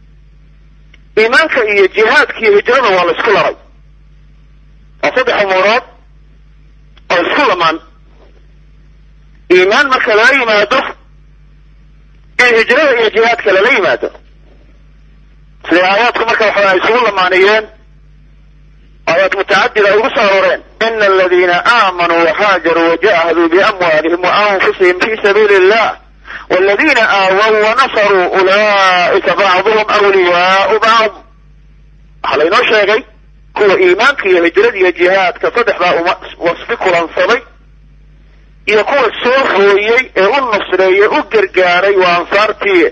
iimaanka iyo jihaadka iyo hijrada waa la isku laray waa saddex umuurood oo isku lamaan iimaan marka lala yimaado in hijrada iyo jihaadka lala yimaado siday aayaadku marka waxa isugu lamaaniyeen aayaad mutacadida ay ugu soo arooreen ina aladiina aamanuu waxaajaruu wajahaduu biamwaalihim waanfusihim fi sabiili illah waladiina aawaw wanasaruu ulaa'ika bacduhum awliyaau bacd waxaa laynoo sheegay kuwa iimaanka iyo hijrada iyo jihaadka saddexdaa uma wasfi kulansaday iyo kuwa soo hooyey ee u nusreeyey u gargaaray waa ansaartii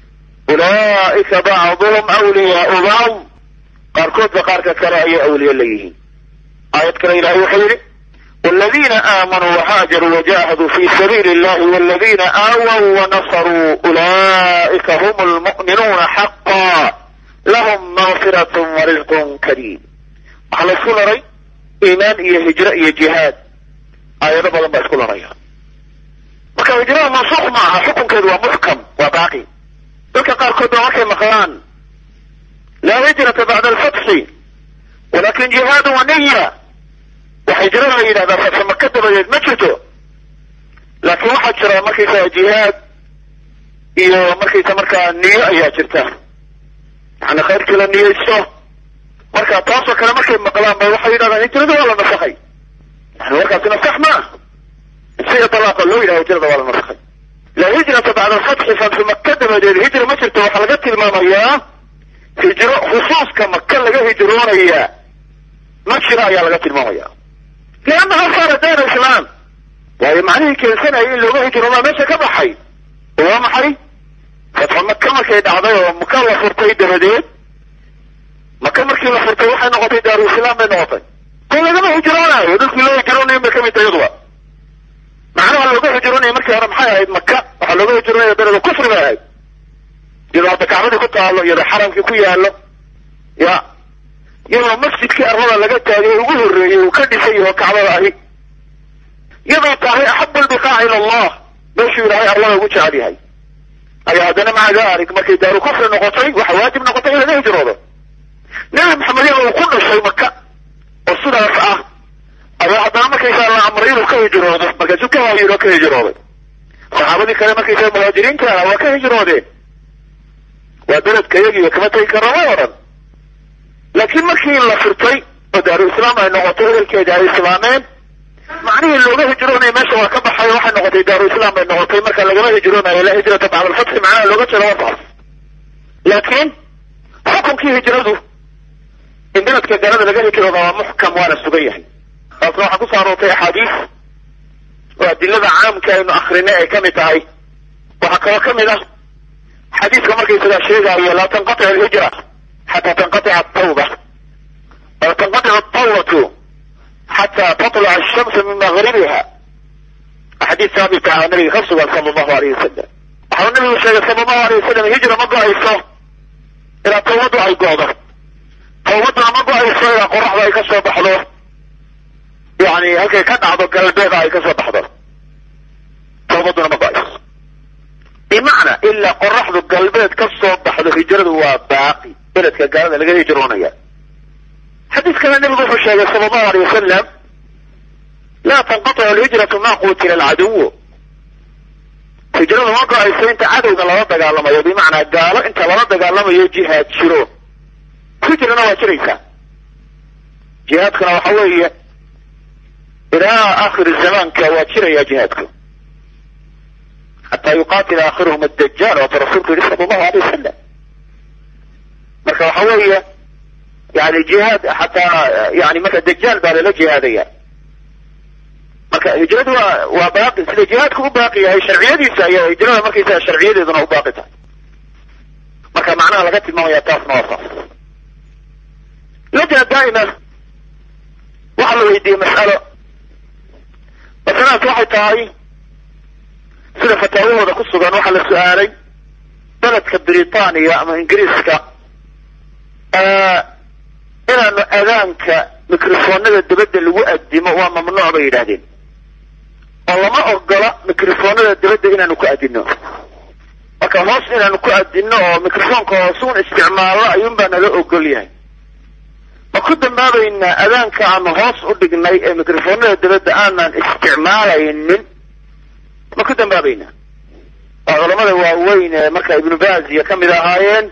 ulaa'ika bacduhum awliyaau bacd qaarkoodba qaarka kale ayay awliye leeyihiin aayad kale ilahay wuxuu yidhi والذين آمنوا وهاجروا وجاهدوا في سبيل الله والذين آووا ونصروا أولئك هم المؤمنون حقا لهم مغفرة ورزق كريم على سولري إيمان إيه هجرة إيه جهاد آية بدل ما سولري marka hijrada mansuuq maaha xukunkeedu waa muxkam waa baaqi dadka qaarkoodna markay maqlaan laa hijrata bacda alfatxi walakin jihaadu wa niya waxa hijrada la yidhahdaa fatxi maka dabadeed ma jirto laakiin waxaa jira markaysaa jihaad iyo markaysa markaa niyo ayaa jirta yani khayrkii la niyeysto marka taasoo kale markay maqlaan bay waxay yidhahdaan hijrada waa la nasakhay yani warkaasina sax ma ah sida dalaaqa loo yidhaha hijrada waa la nasakhay la hijrata bacda alfatxi fatxi maka dabadeed hijra ma jirto waxaa laga tilmaamayaa hijro khusuuska maka laga hijroonayaa ma jiro ayaa laga tilmaamaya liannaha saara dayna islaam waayo macnihii keensanaya in looga hijroodaa meesha ka baxay oo waa maxay fatxu maka markay dhacday oo maka la furtay dabadeed maka markii la furtay waxay noqotay daaru islaam bay noqotay ko lagama hijroonaayo dhulkii loo hijroonayo bay kamid tahay yaduba macnaha looga hijroonaya markii hore maxay ahayd maka waxaa looga hijroonaya beleda kufri bay ahayd iyadoo hadda kacbadii ku taalo iyadoo xaramkii ku yaalo ya iyadoo masjidkii arlada laga taagay ugu horreeyey uu ka dhisay oo kacbada ahi iyadoo tahay axabu albiqaac ila allah meeshuu ilaahay arlada ugu jecel yahay ayaa haddana maca dalik markay daaru kufri noqotay waxa waajib noqotay in laga hijroodo nabi maxamed iyada uu ku dhashay maka oo sidaas ah ayaa haddana markaysaa la amray inuu ka hijroodo markaasuu ka haayiro ka hijrooday saxaabadii kale markaysaa muhaajiriinta ah waa ka hijroodeen waa beledka yagiiba kama tegi karama odhan laakiin markii la furtay oo daaru islaam ay noqotay ehelkeeda ay islaameen macnihii looga hijroonaya meesha waa ka baxay waxay noqotay daaru islaam bay noqotay marka lagama hijroonayo laa hijrata bacda alfatxi macnaha looga jeeda waa saas laakiin xukunkii hijradu in beledka galada laga hijrooda waa muxkam waana sugan yahay taasna waxaa kusoo aroortay axaadiis oo adilada caamka aynu akrinay ay kamid tahay waxaa kaloo kamid ah xadiiska markaysagaa sheegaayo laa tanqatic alhijra xataa tanqatica atawba wala tanqatic atawbatu xataa tatluca ashamsu min magribiha xadiis saabit ah nabiga ka sugan sala allahu alayh wasalam waxau nabigu sheegay sala allahu alayh wasalam hijra ma go-ayso ilaa tawbadu ay go-do tawbaduna ma go-ayso ilaa qoraxda ay ka soo baxdo yani halkay ka dhacdo galbeeda ay ka soo baxdo tawbaduna ma go-ayso bimacnaa ilaa qoraxdu galbeed ka soo baxdo hijradu waa baaqi beledka gaalada laga hijroonaya xadiis kale nabigu wuxuu sheegay sala allahu alay wasalam laa tanqatic alhijratu ma qutila alcaduw hijradu ma go-ayso inta cadowga lala dagaalamayo bimacnaa gaalo inta lala dagaalamayo jihaad jiro hijrana waa jiraysaa jihaadkuna waxa weeye ilaa aakhiri zamaanka waa jiraya jihaadku xataa yuqatila aakhiruhum addajaal waatu rasuulku yihi sala allahu alay wasalam marka waxa weeye yani jihaad xataa yani marka dajaal baa lala jihaadaya marka hijradu waa waa baaqi sida jihaadku u baaqi yahay sharciyadiisa ayaa hijrada markaysaga sharciyadeeduna u baaqi tahay marka macnaha laga tilmaamaya taasna waa saas lajna daa'ima waxaa la weydiiyey mas'alo masaladaas waxay tahay sida fataawahooda ku sugan waxaa la su-aalay beledka britaniya ama ingiriiska inaanu adaanka microfoonada dabadda lagu addimo waa mamnuuc bay yidhaahdeen oo lama ogola microfoonada dabadda inaanu ku addino marka hoos inaanu ku addino oo microfoonka hoosuun isticmaalno ayuun baa nala ogol yahay ma ku dambaabaynaa adaanka aanu hoos u dhignay ee microfoonada dabadda aanan isticmaalaynin ma ku dambaabaynaa waa culamada waaweyn ee marka ibnu baziya ka mid ahaayeen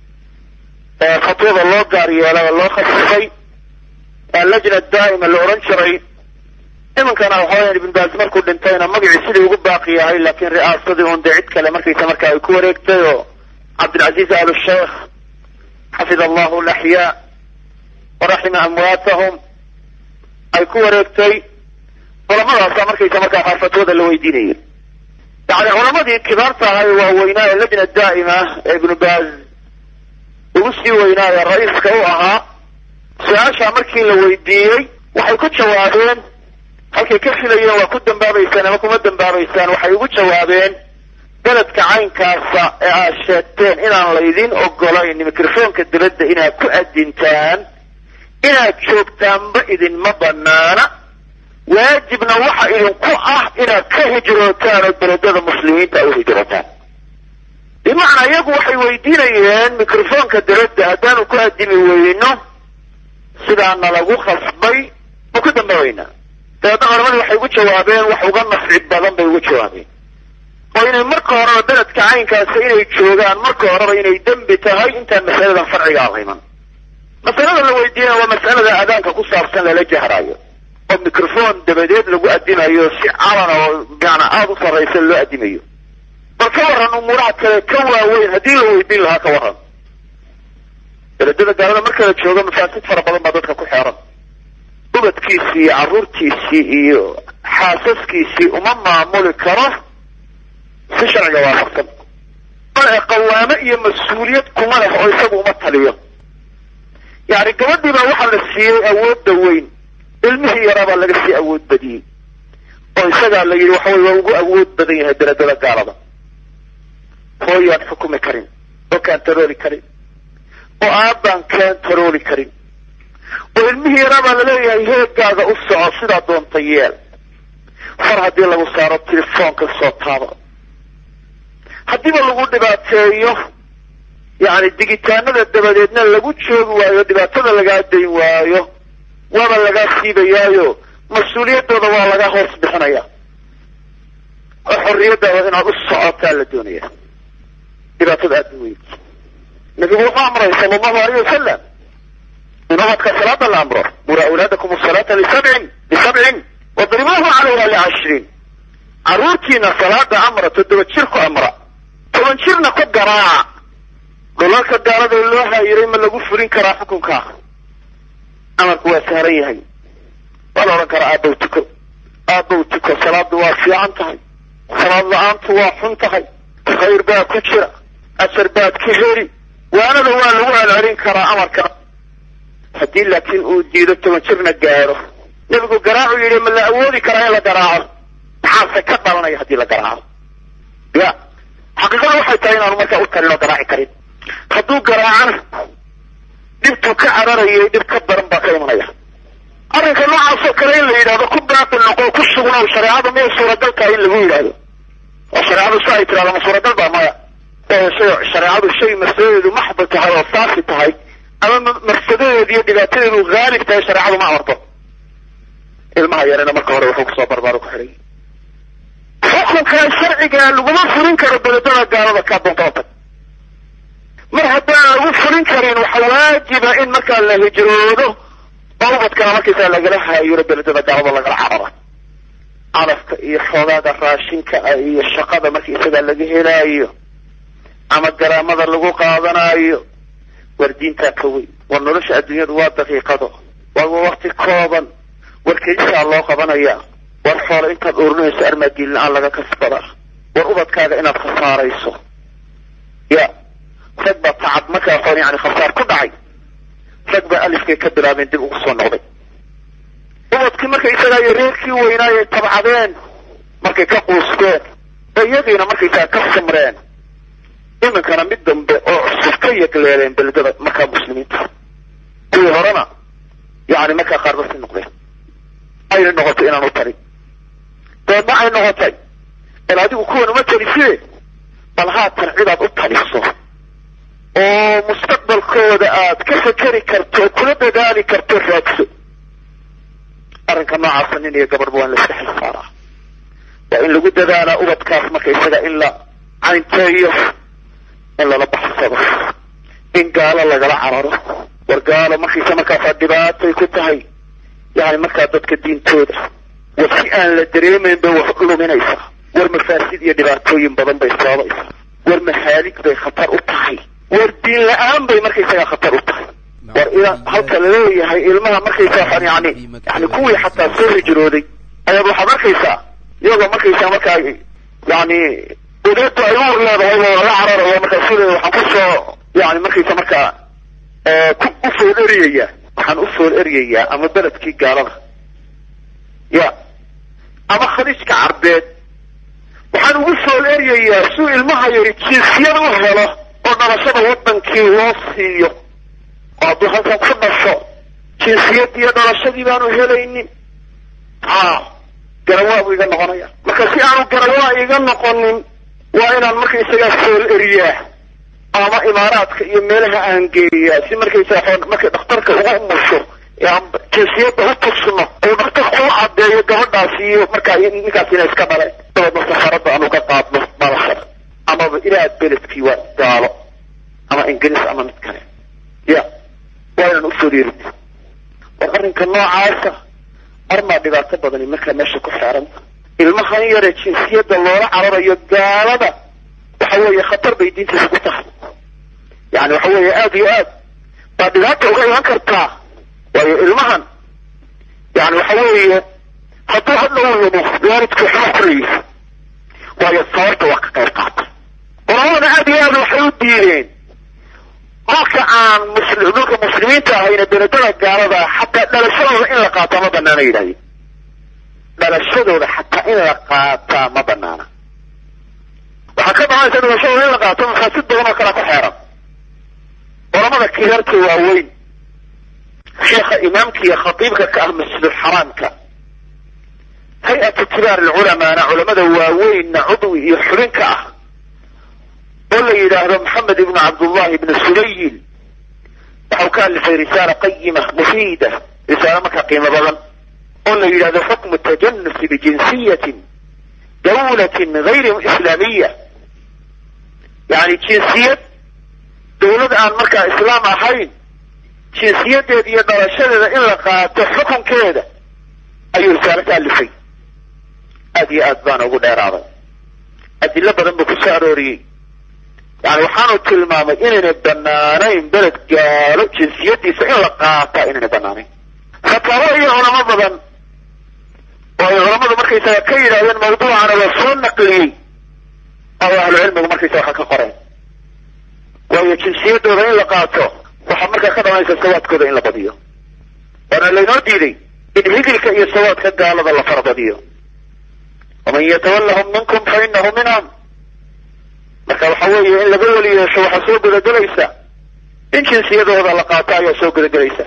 fatwada loo gaar yeelay oo loo khasisay allajna daa'ima la odhan jiray iminkana waxaweyan ibn baaz markuu dhintayna magacii sidii ugu baaqi yahay laakiin ri'aasadii un dee cid kale markaysa marka ay ku wareegtay oo cabdilcaziz al sheikh xafida allahu laxyaa waraxima amwaatahum ay ku wareegtay culamadaasa markaysa markaa qaar fatwada la weydiinayay yani culamadii kibaarta ahay waaweynaa ee lajna daa'ima ee ibnu baaz ugu sii weynaaye ra-iiska u ahaa su-aashaa markii la weydiiyey waxay ku jawaabeen halkay ka filayeen waa ku dambaabaysaan ama kuma dambaabaysaan waxay ugu jawaabeen beledka caynkaasa ee aad sheegteen inaan laydin ogolayn microfoonka dabadda inaad ku adintaan inaad joogtaanba idinma banaana waajibna waxa idinku ah inaad ka hijrootaan oo beledada muslimiinta u hijrootaan bimacnaa iyagu waxay weydiinayeen microfoonka dabadda haddaanu ku addimi weyno sidaana lagu khasbay ma ku dambaabaynaa dabeedna culamadu waxay ugu jawaabeen wax uga nafci badan bay ugu jawaabeen oo inay marka horeba beledka caynkaasa inay joogaan marka horeba inay dembi tahay intaan masaladan farciga alhiman masalada la weydiinaya waa masalada adaanka ku saabsan lala jahraayo oo microphone dabadeed lagu addimayo si calana oo maana aada u sarraysa loo addimayo bal ka warran umuuraha kale ka waaweyn haddii la weydiin lahaa ka warran beledada gaalada marka la joogo mafaasid fara badan baa dadka ku xeeran ubadkiisii iyo carruurtiisii iyo xaasaskiisii uma maamuli karo si sharciga waafaqsan bale qawaamo iyo mas-uuliyad kuma leh oo isagu uma taliyo yani gabadhii baa waxaa la siiyey awoodda weyn ilmihii yaraa baa laga sii awood badiyey oo isagaa la yidhi waxawey waa ugu awood badan yahay beledada gaalada hooyaan xukumi karin oo kaantarooli karin oo aabbaan kaantarooli karin oo ilmihii yaraa baa laleeyahay heegaaga u soco sidaa doonta yeel far haddii lagu saaro telefoonka soo taaba haddiiba lagu dhibaateeyo yani digitaanada dabadeedna lagu joogi waayo dhibaatada lagaa dayn waayo waaba lagaa siibayaayo mas-uuliyaddooda waa laga hoos bixinaya oo xorriyaddaada inaad u socotaa la doonaya dhibaatada aada u weyn nabigu wuxuu amray sala allahu alayh wasalam in ubadka salaada la amro mura awlaadakum asalaata lisabcin lisabcin wadribuuhu calayha licashriin carruurtiina salaada amra toddoba jir ku amra toban jirna ku garaaca dhulalka gaalada loo haayiray ma lagu fulin karaa xukunkaa amarku waa saaran yahay waa la odhan karaa aabbow tuko aabbow tuko salaadu waa fiican tahay salaad la-aantu waa xun tahay khayr baa ku jira ajar baad ka heli waanada waa lagu celcelin karaa amarka haddii laakiin uu diido toban jirna gaadho nebigu garaacu yidhi ma la awoodi karaa in la garaaco maxaase ka dhalanaya haddii la garaaco ya xaqiiqada waxay tahay inaanu markaa u talin oo garaaci karin hadduu garaacana dhibtuu ka cararayay dhib ka daran baa ka imanaya arrinka noocaasoo kale in la yidhahdo ku baaqi noqo ku sugnow shareecada miyay suuragal tahay in lagu yidhaahdo oo shareecadu si ay tirahdo ma suuragal baa maya oo shay shareecadu shay mafsadadeedu maxba tahay oo saafi tahay ama mafsadadeedu iyo dhibaatadeedu haalib tahay shareecadu ma amarto ilmaha yarena marka hore wuxuu kusoo barbaaro ku xidhay xukunkaa sharciga laguma fulin karo beledada gaalada kaa doonta tag mar haddaan lagu fulin karin waxa waajiba in markaa la hijroodo oo ubadkana markaysaa lagala haayiro beledada gaalada lagala carara calafka iyo xoogaaga raashinka ah iyo shaqada marka isagaa laga helaayo ama garaamada lagu qaadanaayo war diintaa ka weyn war nolosha adduunyadu waa daqiiqado war waa wakti kooban war kelisaa loo qabanayaa war xoolo intaad ururinayso armaadiin la-aan laga kasbadaa war ubadkaaga inaad khasaarayso ya rag baa tacab markaa xool yani khasaar ku dhacay rag baa alifkay ka bilaabeen dib ugu soo noqday ubadkii marka isagaa iyo reerkii weynaayay tabcadeen markay ka quusteen iyadiina markaysaa ka samreen iminkana mid dambe oo cusub ka yegleeleen beledada markaa muslimiinta kuwii horena yani markaa qaarbasi noqdeen ayna noqotay inaan u talin deedna ay noqotay bal adigu kuwan uma taliside bal haatan cidaad u taliso oo mustaqbalkooda aad ka fekeri karto oo kula dadaali karto raadso arrinka noocaasa nin iyo gabadhba waa in la iska xil saaraa waa in lagu dadaalaa ubadkaas marka isaga in la caynteeyo in lala baxsado in gaalo lagala cararo war gaalo markaysa markaasaa dhibaatay ku tahay yani markaa dadka diintooda war si aan la dareemayn bay wax u luminaysaa war mafaasid iyo dhibaatooyin badan bay sababaysaa war mahaalig bay khatar u tahay war diin la-aan bay markaysagaa khatar u tahay war ila halka laleeyahay ilmaha markaysaa yani yani kuwii xataa soo hijrooday ayaad waxaad arkaysaa iyagoo markaysaa markaa yani udeedu ay uur leedahay oo laga cararayo markaa sida waxaan kusoo yani markaysa markaa ku u fool eryayaa waxaan u fool eryayaa ama beledkii gaalada ya ama khaliijka carbeed waxaan ugu fool eryayaa suu ilmaha yari jinsiyad u helo oo dhalashada waddankii loo siiyo oo hadduu halkan ku dhasho jinsiyadiiyo dhalashadii baanu helaynin ha garawaa buu iga noqonaya marka si aanu garawaa iga noqonin waa inaan markaysagaa fool eriyaa ama imaaraadka iyo meelaha aan geeyaa si markaysaa markay dhakhtarka ugu umusho jinsiyadda u tugsno uu dhakhtarku u caddeeyo gabadhaas iyo markaa ninkaas ina iska dhaleen dabeedna safaradda aan uga qaadno dhalashada amaba ilaa beledkii waa gaalo ama ingiriis ama mid kale ya waa inaan u fool erin war arrinka noocaasa armaa dhibaato badani markaa meesha ku xeeranta ilmahan yare jinsiyadda loola cararayo gaalada waxa weeye khatar bay diintiisa ku tahay yani waxa weeye aada iyo aad baa dhibaata uga iman kartaa waayo ilmahan yani waxa weeye hadduu hadhow lumo waalidku waxba koraysa waayo sababta waa ka qayb qaata culamada aada iyo aad waxay u diideen dhulka aan musli dhulka muslimiinta ahayna beledada gaalada xataa dhalashadooda in la qaataa ma banaana yidhahdeen dhalashadooda xataa in la qaataa ma banaana waxaa ka dhalanaysa dhalashadooda in la qaato mafaasid badan oo kale ku xeeran culamada kibaarka waaweyn sheekha imaamka iyo khatiibka ka ah masjidulxaraamka hay-atu kibaar alculamaana culamada waaweynna cudwi iyo xubinka ah oo la yidhaahdo maxamed ibnu cabdullahi ibnu sulayil waxau ka alifay risaala qayima mufiida risaalo markaa qiimo badan oo la yidhahdo xukmu tajanusi bijinsiyatin dawlatin gayri islaamiya yani jinsiyad dawlad aan markaa islaam ahayn jinsiyadeeda iyo dhalashadeeda in la qaato xukunkeeda ayuu risaalo ka alifay aad iyo aad baana ugu dheeraaday adilo badan buu ku soo arooriyey yani waxaanu tilmaamay inaynay banaanayn beled gaalo jinsiyadiisa in la qaata inaynay banaanayn fataabo iyo culamo badan oo ay culamadu markaysaga ka yidhahdeen mawduucana waa soo naqliyey oo ahlucilmigu markaysa waxa ka qoreen waayo jinsiyadooda in la qaato waxaa markaa ka dhalanaysa sawaadkooda in la badiyo waana laynoo diiday in higilka iyo sawaadka gaalada la farabadiyo waman yatawallahum minkum fa inahu minhum marka waxa weeye in laga weli yeesho waxaa soo gudagelaysa in jinsiyadooda la qaato ayaa soo gudagelaysa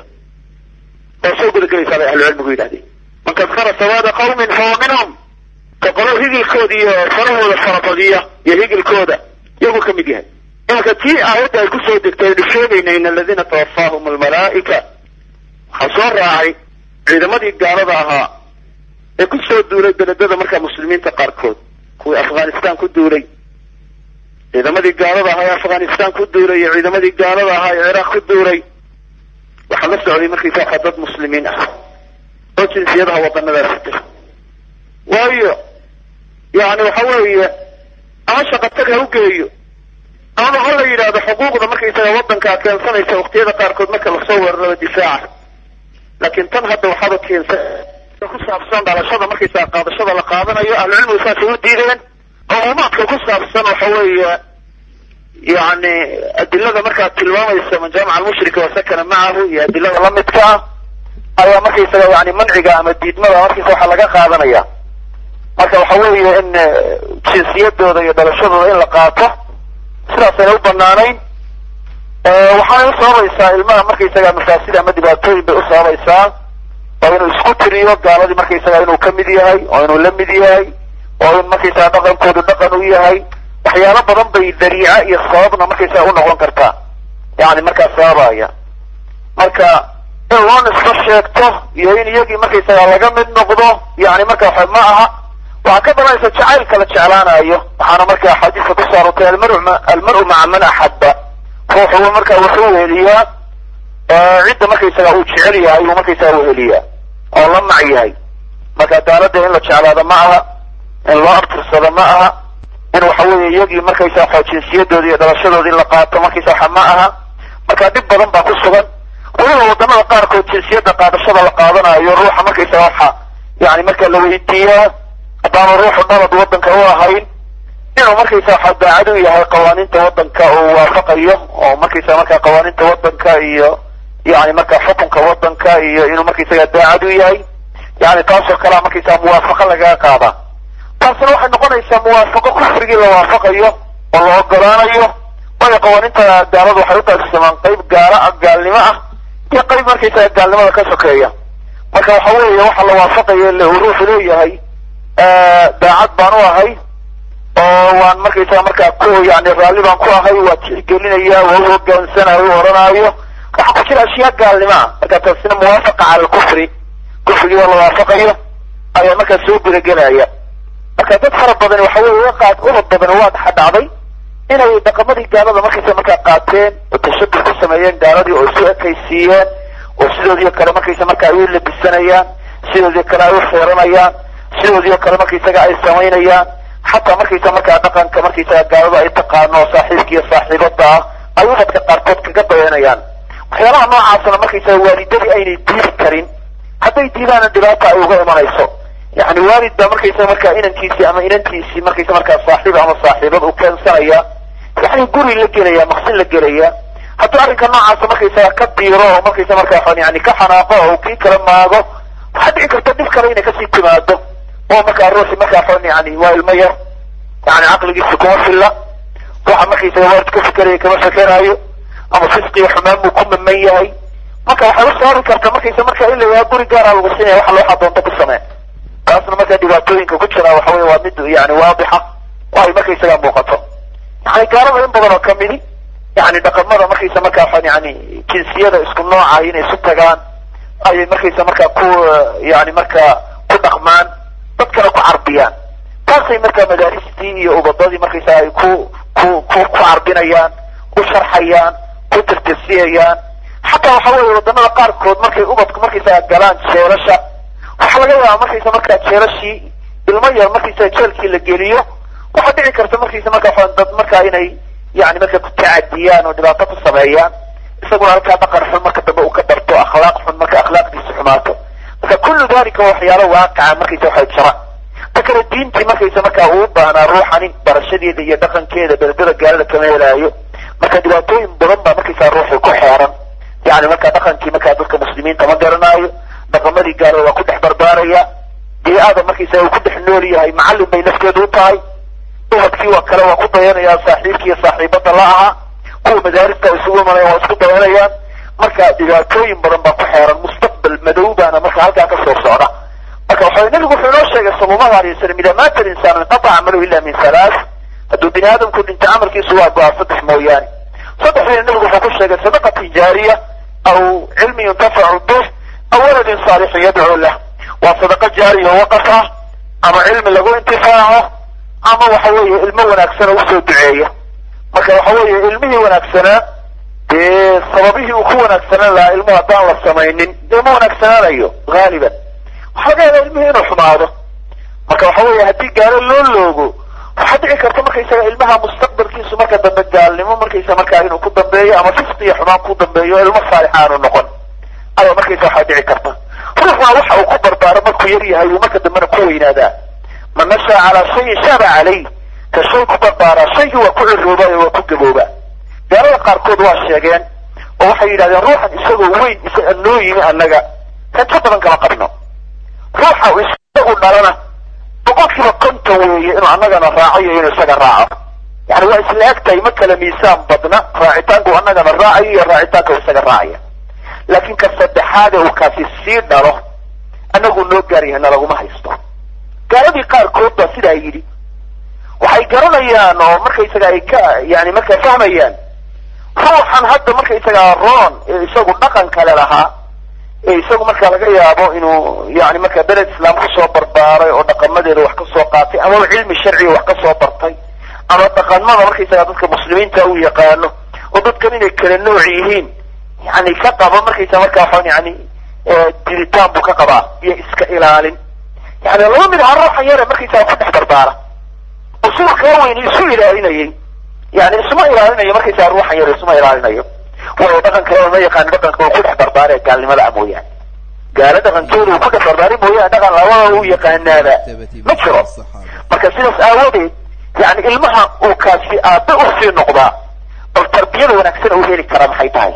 waa soo gudagelaysaa bay ahlucilmigu yidhahdeen man kadkara sawaada qawmin fahuwa minhum ka qolo higilkooda iyo farahooda farabadiya iyo higilkooda iyagu ka mid yahay imanka tii aayadda ay kusoo degtay aynu sheegayna in aladiina tawafaahum almalaa'ika waxaa soo raacay ciidamadii gaalada ahaa ee ku soo duulay beledada markaa muslimiinta qaarkood kuwii afghanistan ku duulay ciidamadii gaalada ahaa ee afghanistan ku duulay iyo ciidamadii gaalada ahaa ee ciraaq ku duulay waxaa la socday markaysa waxaa dad muslimiin ah oo jinsiyadaha wadanadaasi jira waayo yani waxa weeye ama shaqatag ha u geeyo ama ha la yidhaahdo xuquuqda markaysaga wadankaa keensanaysa waqtiyada qaarkood marka lasoo weeraraba difaaca laakiin tan hadda waxaaba keensan ku saabsan dhalashada markaysaga qaadashada la qaadanayo ahlucilmigu saasay u diideen cumuumaadka ku saabsan waxa weeye yani adilada markaa tilmaamaysa man jaamaca almushrika wasakana macahu iyo adilada lamidka ah ayaa markaysaga yani manciga ama diidmada markaysa waxaa laga qaadanaya marka waxa weeye in jinsiyadooda iyo dhalashadooda in la qaato sidaasayna u banaanayn waxaanay u sababaysaa ilmaha markaysaga mafaasida ama dhibaatooyin bay u sababaysaa oo inuu isku tiriyo gaaladii markaysaga inuu ka mid yahay oo inuu la mid yahay oo in markaysaga dhaqankoodu dhaqan u yahay waxyaalo badan bay dariica iyo sababna markaysaga u noqon kartaa yani markaa sababaya marka in loo nisbo sheegto iyo in iyagii markaysaga laga mid noqdo yani marka waxa ma aha waxaa ka dhalanaysa jacaylka la jeclaanayo waxaana marka axaadiiska ku saarotay almaru almaru maca man axaba ruuxu marka wuxuu weheliyaa cidda markaysaga uu jecel yahay buu markaysaga weheliyaa oo la mac yahay marka daalada in la jeclaado ma aha in loo abtirsado ma aha in waxa weeye iyagii markaysa waxa jinsiyadooda iyo dhalashadooda in la qaato markaysa waxa ma aha marka dhib badan baa ku sugan weliba wadamada qaarkood jinsiyadda qaadashada la qaadanayo ruuxa markaysaga waxa yani marka la weydiiyaa haddaanu ruuxu dhalad wadanka u ahayn inuu markaysa waxa daacad u yahay qawaaniinta wadanka uu waafaqayo oo markaysa marka qawaaniinta wadanka iyo yani marka xukunka wadanka iyo inuu markaysaga daacad u yahay yani taasoo kalea markaysa muwaafaqo lagaga qaada taasina waxay noqonaysaa muwaafaqo kufrigii la waafaqayo oo la ogolaanayo waayo qawaaniinta gaaladu waxay utaagsamaan qayb gaala gaalnimo ah iyo qayb markaysaga gaalnimada ka sokeeya marka waxa weeye waxa la waafaqayo uu ruuxu leeyahay daacad baan u ahay oo waan markaysaga markaa ku yani raalli baan ku ahay waa tixgelinaya waa u hogaansanayo u oranaayo waxaa ku jira ashyaa gaalnimo ah marka taasina muwaafaqa cala alkufri kufrigii oo la waafaqayo ayaa markaa soo gudagelaya marka dad fara badan waxa weeye qaad ubad badan waa dhexdhacday inay dhaqamadii gaalada markaysa markaa qaateen oo tashabux ku sameeyeen gaaladii oo isu ekaysiiyeen oo sidoodii kale markaysa marka ay u labisanayaan sidoodii kale ay u feeranayaan sidoodii kale markaysaga ay samaynayaan xataa markaysa markaa dhaqanka markaysaga gaalada ay taqaano oo saaxiibka iyo saaxiibada ah ay ubadka qaarkood kaga dayanayaan waxyaalaha noocaasna markaysaga waalidadii aynay diidi karin hadday diidaana dhibaata ay uga imanayso yani waalid baa markaysa markaa inankiisii ama inantiisii markaysa markaa saaxiib ama saaxiibad u keensanaya yani guri la gelaya maqsin la gelaya hadduu arrinka noocaasa markaysaga ka diiro oo markaysa markaa yani ka xanaaqo oo kii kala maago waxaa dhici karta dhib kale inay kasii timaado oo markaa ruuxi markaa yani waa ilmo yar yani caqligiisa kuma filla waxa markaysaga waalid ka fikeraya kama fekeraayo ama fisqiga xumaan buu ku maman yahay marka waxay u sababi karta markaysa markaa in la yahaa guri gaara lagu siinaya waxa looxa doonto ku samee taasna markaa dhibaatooyinka ku jira waxa weye waa mid yani waadixa oo ay markaysaga muuqato yani gaalada in badan oo kamidi yani dhaqamada markaysa markaa yani jinsiyada isku nooca inay isu tagaan ayay markaysa markaa ku yani markaa ku dhaqmaan dadkana ku carbiyaan taasay markaa madaaristii iyo ubadadii markaysa ay ku ku ku ku carbinayaan ku sharxayaan ku tirtirsiyayaan xataa waxa weeye wadamada qaarkood markay ubadku markaysaga galaan jeelasha waxaa waxaa laga yaabaa markaysa markaa jeelashii ilmo yar markaysa jeelkii la geliyo waxaa dhici karta markaysa markaa dad markaa inay yani marka ku tacadiyaan oo dhibaato ku sameeyaan isaguna halkaa dhaqan xun marka dambe uu ka barto akhlaaq xun marka akhlaaqdiisu xumaato marka kullu dalika waa waxyaalo waaqaca markaysa waxay jira ta kale diintii markaysa markaa uu baahnaa ruuxani barashadeeda iyo dhaqankeeda beledada gaalada kama helaayo marka dhibaatooyin badan baa markaysaa ruuxii ku xeeran yani markaa dhaqankii markaa dadka muslimiinta ma garanaayo dhaqamadii gaalada waa ku dhex barbaaraya bee-ada markaysa uu ku dhex nool yahay macallin bay nafteedu u tahay ubadkii waa kale waa ku dayanayaan saaxiibkii iyo saaxiibada la ahaa kuwa madaarista isugu imanaya waa isku dayanayaan marka dhibaatooyin badan baa ku xeeran mustaqbal madow baana marka halkaa ka soo socda marka waxa nabigu wuxuu inoo sheegay sala allahu alay wasalam idaa maata alinsaan inqataca camaluhu ila min halaas hadduu bini aadamku dhinta camalkiisu waa go-aa saddex mooyaane saddexdiina nabigu wuxuu ku sheegay sadaqatin jaariya aw cilmi yuntafacu bih aw waladin saalixin yadcuu lah waa sadaqa jaariya oo waqaf ah ama cilmi lagu intifaaco ama waxa weeye ilmo wanaagsan oo usoo duceeya marka waxa weeye ilmihii wanaagsanaa dee sababihii uu ku wanaagsanaan lahaa ilmuhu haddaan la samaynin dee ma wanaagsanaanayo haaliban waxaa laga yaabaa ilmihii inuu xumaado marka waxa weeye haddii gaalo loo loogo waxaa dhici karta markaysaga ilmaha mustaqbalkiisu marka dambe gaalnimo markaysa markaa inuu ku dambeeyo ama fisqi iyo xumaan ku dambeeyo ilmo saalix aanu noqon ayaa markaysa waxaa dhici karta ruuxna waxa uu ku barbaaro markuu yar yahay uu marka dambena ku weynaadaa man nashaa calaa shayin shaaba calay ka shay ku barbaaraa shaygii waa ku cirooba ee waa ku gabooba gaalada qaarkood waa sheegeen oo waxay yidhahdeen ruuxan isagoo weyn isaga noo yimi annaga rajo badan kama qabno ruuxa isagu dhalana boqolkiiba konton weeye inuu annagana raaco iyo inuu isaga raaco yani waa isla eg tahay ma kala miisaan badna raacitaanku annagana raacayo iyo raacitaanka uu isaga raacaya laakiin ka saddexaade uu kaasi sii dhalo annagu noo gaar yahayna laguma haysto gaaladii qaarkood baa sidaa yidhi waxay garanayaan oo markaysaga ay ka yani markaa fahmayaan ruuxan hadda markaysagaa roon ee isagu dhaqan kale lahaa ee isagu marka laga yaabo inuu yani markaa beled islaam kusoo barbaaray oo dhaqamadeeda wax ka soo qaatay amaba cilmi sharciga wax ka soo bartay ama dhaqamada markaysagaa dadka muslimiinta uu yaqaano oo dadkan inay kala nooc yihiin yani ka qaba markaysa markaa waxaan yani dilitaan buu ka qabaa iyo iska ilaalin yani laba mid aha ruuxan yare markaysaga ku dhex barbaara usul kaa weyn isu ilaalinayay yani isuma ilaalinayo markaysaa ruuxan yar isuma ilaalinayo waayo dhaqan kale ma yaqaan dhaqanka uu ku dhex barbaaree gaalnimada a mooyaane gaalo dhaqankooda uu ku dhex barbaari mooyaane dhaqan labada uu yaqaanaaba ma jiro marka sidaas aawadeed yani ilmaha uu kaasi aabe usii noqdaa bal tarbiyada wanaagsan uu heli karaa maxay tahay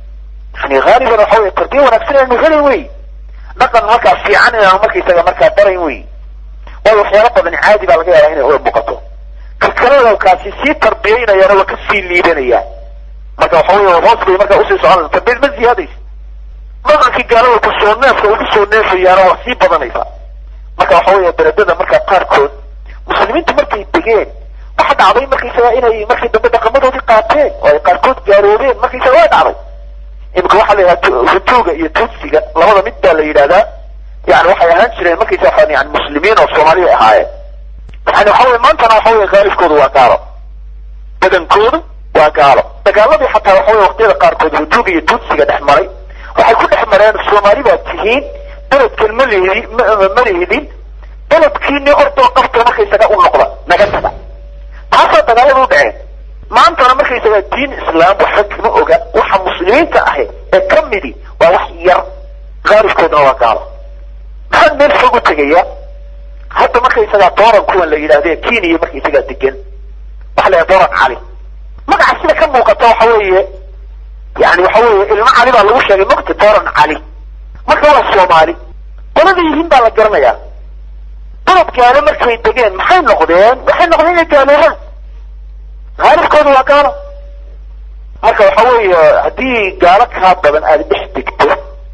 yani haaliban waxa wey tarbiya wanaagsan inaanu helin wey dhaqan halkaa fiican inaanu markaysaga markaa barayn wey waayo waxyaalo badan caadi baa laga yaabaa inay ula muuqato kalkalada kaasi sii tarbiyaynayaana waa ka sii liidanayaan marka waxa wey hoos bay markaa usii soconaysa tarbiyad ma ziyaadaysa dhaqankii gaalada kusoo neefka ugu soo neefayaana waa sii badanaysa marka waxa weya beledada markaa qaarkood muslimiintu markay degeen waxa dhacday markaysaga inay markii dambe dhaqamadoodii qaateen oo ay qaarkood gaaloobeen markaysaga waa dhacday imika waxaa la yidhaha hutuuga iyo tutsiga labada mid baa la yidhahdaa yani waxay ahaan jireen markaysa waxaan yani muslimiin oo soomaaliya ahaayeen yani waxa weye maantana waxa weye khaalifkoodu waa gaalo badankoodu waa gaalo dagaaladii xataa waxa weye waqtiyada qaarkood hutuuga iyo tutsiga dhex maray waxay ku dhex mareen soomaali baad tihiin beledkan ma lihidi ma lihidin beledkiini ordoo qabta markaysaga u noqda naga taga taasaa dagaalada u dhaceen maantana markaysaga diin islaam waxba kama oga waxa muslimiinta ahi ee ka midi waa wax yar khaalifkooduna waa gaalo maxaan meel fog u tegaya hadda markaysagaa dooran kuwan la yidhahde kenya markaysagaa degan waxa la yidhaha dooran cali magaca sida ka muuqata waxa weeye yani waxa weeye ilmo cali baa lagu sheegay mogta dooran cali marka waa soomaali qolada yihiin baa la garanayaa dalab gaalo markay degeen maxay noqdeen waxay noqdeen inay gaaloobaan haalifkooda waa gaalo marka waxa weeye haddii gaalo kaa badan aada dhex degto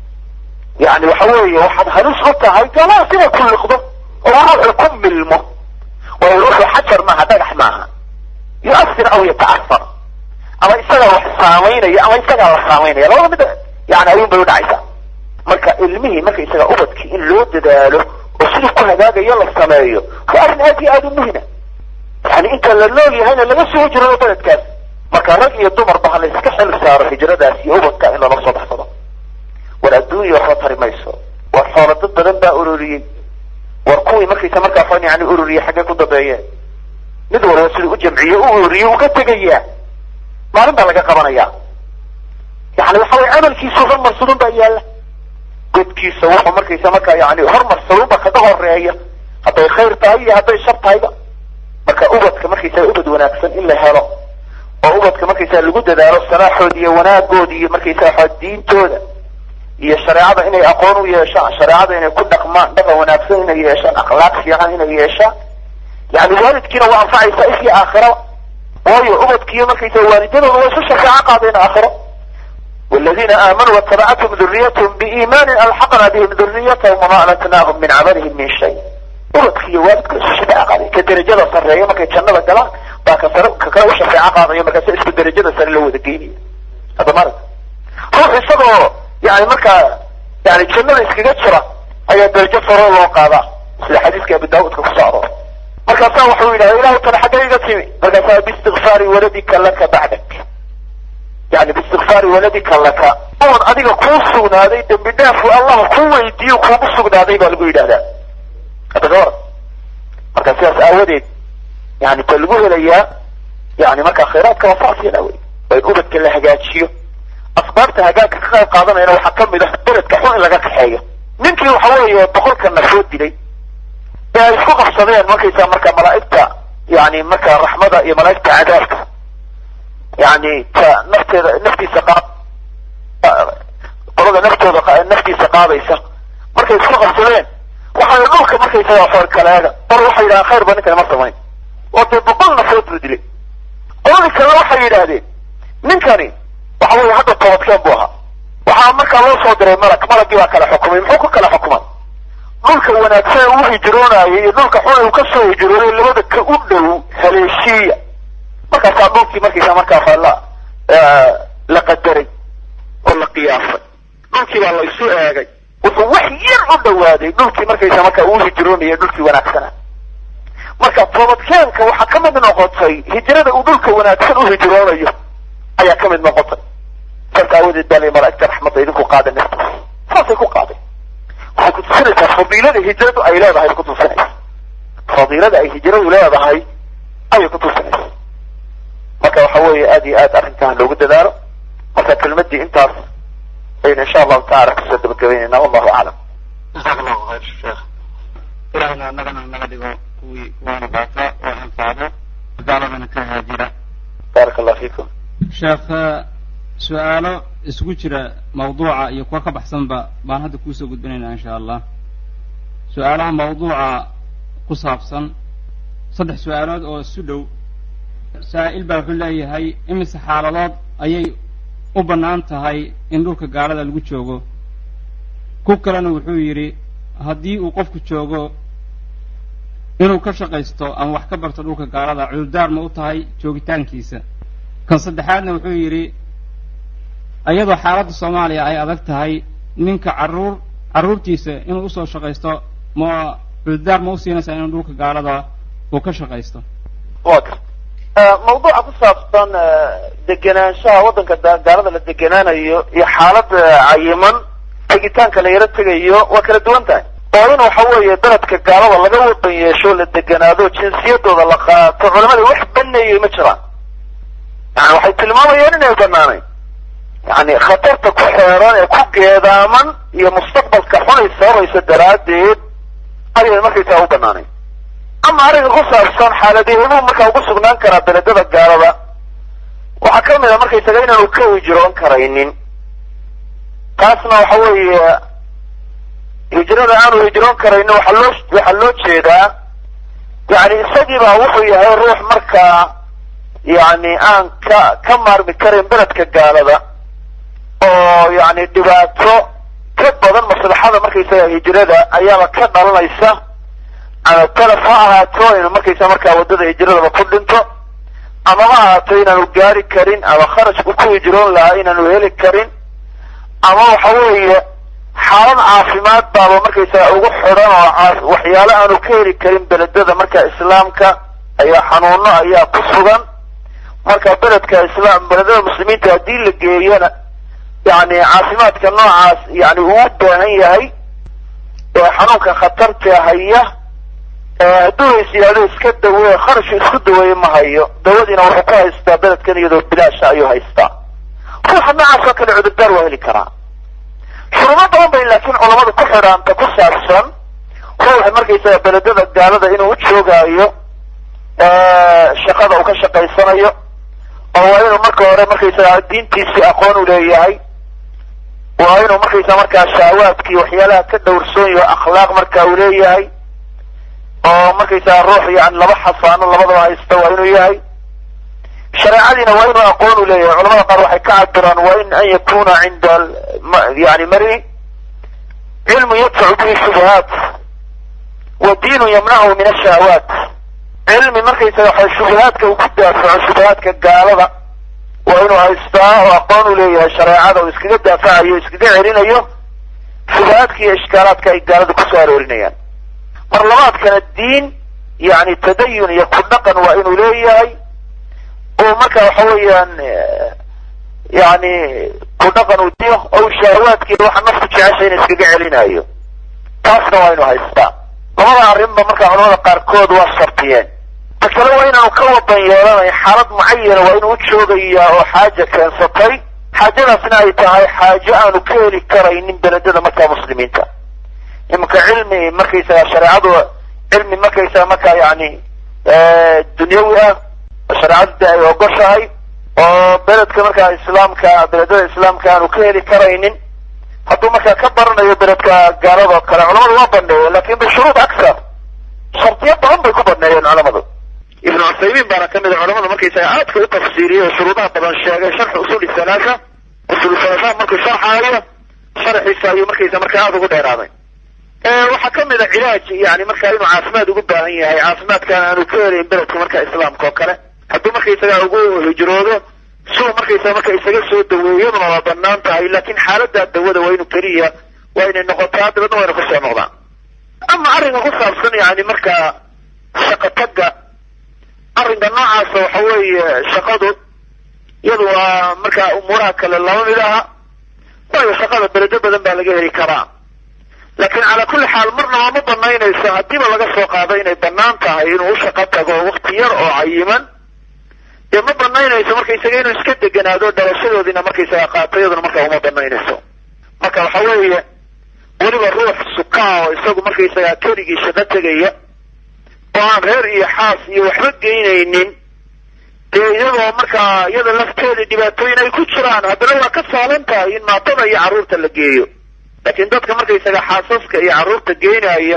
yani waxa weeye waxaad halis u tahay gaalada siday ku liqdo oo ruuxu ku milmo waayo ruuxu xajar maaha dhagax maaha yuasir aw yata'asar ama isagaa wax saamaynaya ama isagaa la saamaynaya labada mid yani ayuun bay udhacaysaa marka ilmihii marka isaga ubadkii in loo dadaalo oo sidii ku hagaagayo la sameeyo waa arrin aad iyo aada u muhima yani inta la nool yahayna laga soo hijrado beledkaas marka rag iyo dumarba ha la iska xil saaro hijradaas iyo ubadka in lala soo baxsado war adduunya waxba tari mayso war xoolo dad badan baa uroriyey waxaan yani ururiye xaggee ku dambeeyeen mid walba sida u jamciye u ururiye uu ka tegayaa maalin baa laga qabanaya yani waxa way camalkiisu hormarsadun baa yaalla godkiisa wuxuu markaysa markaa yani hormarsadunba kaga horeeya hadday khayr tahay iyo hadday shar tahayba marka ubadka markaysaa ubad wanaagsan in la helo oo ubadka markaysaa lagu dadaalo salaaxooda iyo wanaagoodi iyo markaysaa diintooda iyo shareecada inay aqoon u yeeshaan shareecada inay ku dhaqmaan dhaqan wanaagsan inay yeeshaan akhlaaq fiican inay yeeshaan yani waalidkiina waa anfacaysaa ifkii aakhiraba waayo ubadkiiyo markaysaa waalidadooda waa isu shafeeco qaadeen aakhiro والذين آمنوا واتبعتهم ذريتهم بإيمان ألحقنا بهم ذريتهم وما ألتناهم من عملهم من شيء ubadkiiyo waalidka isu shafeeco qaaday ka derajada sarreeya markay jannada galaan baa ka sare ka kale u shafeeco qaadaya markaasa isku derajada sare la wada geynaya hadda marag ruux isagoo yani markaa yani jannada iskaga jira ayaa darajo saro loo qaadaa sida xadiiska abi daawudka kusoo aroor markaasaa wuxuu yidhahda ilahu tana xaggee iga timi markaasaa biistikfaari waladika laka bacdak yani biistikfaari waladika laka oon adiga kuu sugnaaday dembi dhaafu allah ku weydiiyo kuugu sugnaaday baa lagu yidhahdaa hadda ka waran marka sidaas aawadeed yani ba lagu helayaa yani markaa khayraadka waa saas wey waa in ubadka la hagaajiyo asbaabta hagaagka ka qayb qaadanayana waxaa kamid ah beledka xun in laga kaxeeyo ninkii waxa weeye boqolka nafoo dilay ee ay isku qabsadeen markaysaa marka malaa'igta yani marka raxmada iyo malaa'igta cadaabka yani ta nafteeda naftiisa qaad qolada naftooda naftiisa qaadaysa markay isku qabsadeen waxay dhulka markaysaga foorkaleega bar waxay yidhahdeen khayr ba ninkani ma samayn oo dee boqol nafood buu dilay qoladii kalena waxay yidhaahdeen ninkani waxa weeye hadda toobadkeen buu ahaa waxaa markaa loo soo diray malag malagii baa kala xukumay muxuu ku kala xukumay dhulka wanaagsan uu hijroonayay iyo dhulka xun uu kasoo hijroonay labada ka u dhow haleeshiiya markaasaa dhulkii markaysa markaa la la qadaray oo la qiyaasay dhulkii baa la isu eegay wuxuu wax yar u dhawaaday dhulkii markaysa markaa uu hijroonaya dhulkii wanaagsana marka toobadkeenka waxaa ka mid noqotay hijrada uu dhulka wanaagsan u hijroonayo ayaa ka mid noqotay saas aawadeed baa lay malaa'igta raxmadda idinku qaaday naftaas saasay ku qaaday waxay kutusinaysaa fadiilada hijradu ay leedahay bay kutusinaysa fadiilada ay hijradu leedahay ayay kutusinaysa marka waxa weeye aad iyo aad arrinkan loogu dadaalo marka kelmadii intaas aynu insha allahu taala kusoo dabagabeynayna wallahu aclam jazaak allahu khayr sheekh ilahna annagana naga dhigo kuwii kuwaana baata oo anfacdo gaaladana ka haajira baaraka allah fiikum sheekh su-aalo isugu jira mawduuca iyo kuwa ka baxsanba baan hadda kuusoo gudbinaynaa insha allah su-aalaha mawduuca ku saabsan saddex su-aalood oo isu dhow saa'il baa wuxuu leeyahay imise xaaladood ayay u bannaan tahay in dhulka gaalada lagu joogo ku kalena wuxuu yidhi haddii uu qofku joogo inuu ka shaqaysto ama wax ka barto dhulka gaalada cudurdaar ma u tahay joogitaankiisa kan saddexaadna wuxuu yidhi iyadoo xaaladda soomaaliya ay adag tahay ninka carruur carruurtiisa inuu usoo shaqaysto ma cudurdaar ma u siinaysaa inuu dhulka gaalada uu ka shaqaysto wa garta mawduuca ku saabsan degenaanshaha waddanka gaalada la degenaanayo iyo xaalad cayiman tegitaanka la yaro tegayo waa kala duwan tahay oo in waxa weeye beledka gaalada laga wadan yeesho la deganaado jinsiyadooda la qaato culamada wax baneeyay ma jiraan yani waxay tilmaamayaan inay banaanayn yani khatarta ku xeeran ee ku geedaaman iyo mustaqbalka xunay sababaysa daraaddeed ayay markaysaa u banaanayn ama arrinka ku saabsan xaaladihimuu markaa ugu sugnaan karaa beledada gaalada waxaa ka mid a markaysaga inaanu ka hijroon karaynin taasna waxa weeye hijrada aanu hijroon karaynin waxaa loo waxaa loo jeedaa yani isagiibaa wuxuu yahay ruux markaa yani aan ka ka maarmi karayn beledka gaalada oo yani dhibaato ka badan maslaxada markaysaga hijrada ayaaba ka dhalanaysa ama talaf ha ahaato inu markaysa markaa waddada hijradaba ku dhinto ama ha ahaato inaanu gaari karin ama kharashku ku hijroon lahaa inaanu heli karin ama waxa weeye xaalad caafimaad baaba markaysaga ugu xidhan oo waxyaalo aanu ka heli karin beledada marka islaamka ayaa xanuuno ayaa ku sugan marka beledka islaam beledada muslimiinta haddii la geeyona yani caafimaadka noocaas yani uu u baahan yahay ee xanuunka khatarta haya hadduu is yidhahdo iska dawe kharashku isku daweeye ma hayo dawadiina wuxuu ku haystaa beledkan iyadoo bilaasha ayuu haystaa ruuxa noocaas oo kale cudurdaar waa heli karaa shuruudo badan bay laakiin culamadu ku xidhaanta ku saabsan ruuxa markaysaga beledada gaalada inuu u joogaayo shaqada uu ka shaqaysanayo oo waa inuu marka hore markaysaga diintiisii aqoon u leeyahay waa inuu markaysa markaa shaawaadkii waxyaalaha ka dhowrsoon yaho akhlaaq marka uu leeyahay oo markaysaga ruux yani laba xasaano labadaba haysta waa inuu yahay shareecadiina waa inuu aqoon u leeyahay culamada qaar waxay ka cabiraan waa in an yakuna cinda yani mari cilmu yadfacu bihi shubuhaat wa diinu yamnachu min ashahwaat cilmi markaysaga waxa shubuhaadka uu ku daafaco shubuhaadka gaalada waa inuu haystaa oo aqoon u leeyahay shareecada uu iskaga daafacayo iskaga celinayo shubuhaadka iyo ishkaalaadka ay gaalada kusoo aroorinayaan mar labaadkana diin yani tadayun iyo ku dhaqan waa inuu leeyahay oo marka waxa weeyaan yani ku dhaqan uu diyo oo shahawaadkiiya waxa nafku jecesha in iskaga celinayo taasna waa inuu haystaa labada arrinba marka culamada qaarkood waa shartiyeen ta kale waa inaanu ka wadan yeelanayn xaalad mucayana waa inuu u joogayaa oo xaaja keensatay xaajadaasna ay tahay xaajo aanu ka heli karaynin beledada markaa muslimiinta iminka cilmi markaysaga shareecadu cilmi markaysaga markaa yani dunyawi ah shareecadu de ay ogoshahay oo beledka markaa islaamka beledada islaamka aanu ka heli karaynin hadduu markaa ka baranayo beledka gaalado kale culamadu waa baneeye lakin bishuruud aksar shardiyo badan bay ku baneeyeen culamadu ibnu cuthaymiin baana ka mid a culamada markaysaga aadka u tafsiiriyey oo shuruudaha badan sheegay sharxi usuli salaasa usul salaasa markuu sharxaayo sharxiisa ayuu markaysa markaa aada ugu dheeraaday waxaa ka mid a cilaaj yani markaa inuu caafimaad ugu baahan yahay caafimaadkaan aanu ka helayn beledka markaa islaamka oo kale hadduu markaysaga ugu hijroodo suu markaysaga marka isaga soo daweeyaduna waa banaan tahay lakin xaalada dawada waa inuu keliya waa inay noqotaa dabadna waa ina kusoo noqdaan ama arrinka ku saabsan yani markaa shaqa tagga arrinka noocaasa waxa weeye shaqadu iyadu waa markaa umuuraha kale lama mid aha waayo shaqada beledo badan baa laga heli karaa lakin calaa kulli xaal marnaba ma banaynayso haddiiba laga soo qaado inay banaan tahay inuu u shaqo tago wakti yar oo cayiman dee ma banaynayso markaysaga inuu iska deganaado dhalashadoodiina markaysaga qaato iyaduna markaa uma banaynayso marka waxa weeye weliba ruux sukaa oo isagu markaysaga keligii shaqo tegaya oo aan reer iyo xaas iyo waxba geynaynin dee iyadoo markaa iyada lafteeda dhibaatooyin ay ku jiraan haddana waa ka saalan tahay in maatada iyo carruurta la geeyo laakiin dadka markaysaga xaasaska iyo carruurta geynaya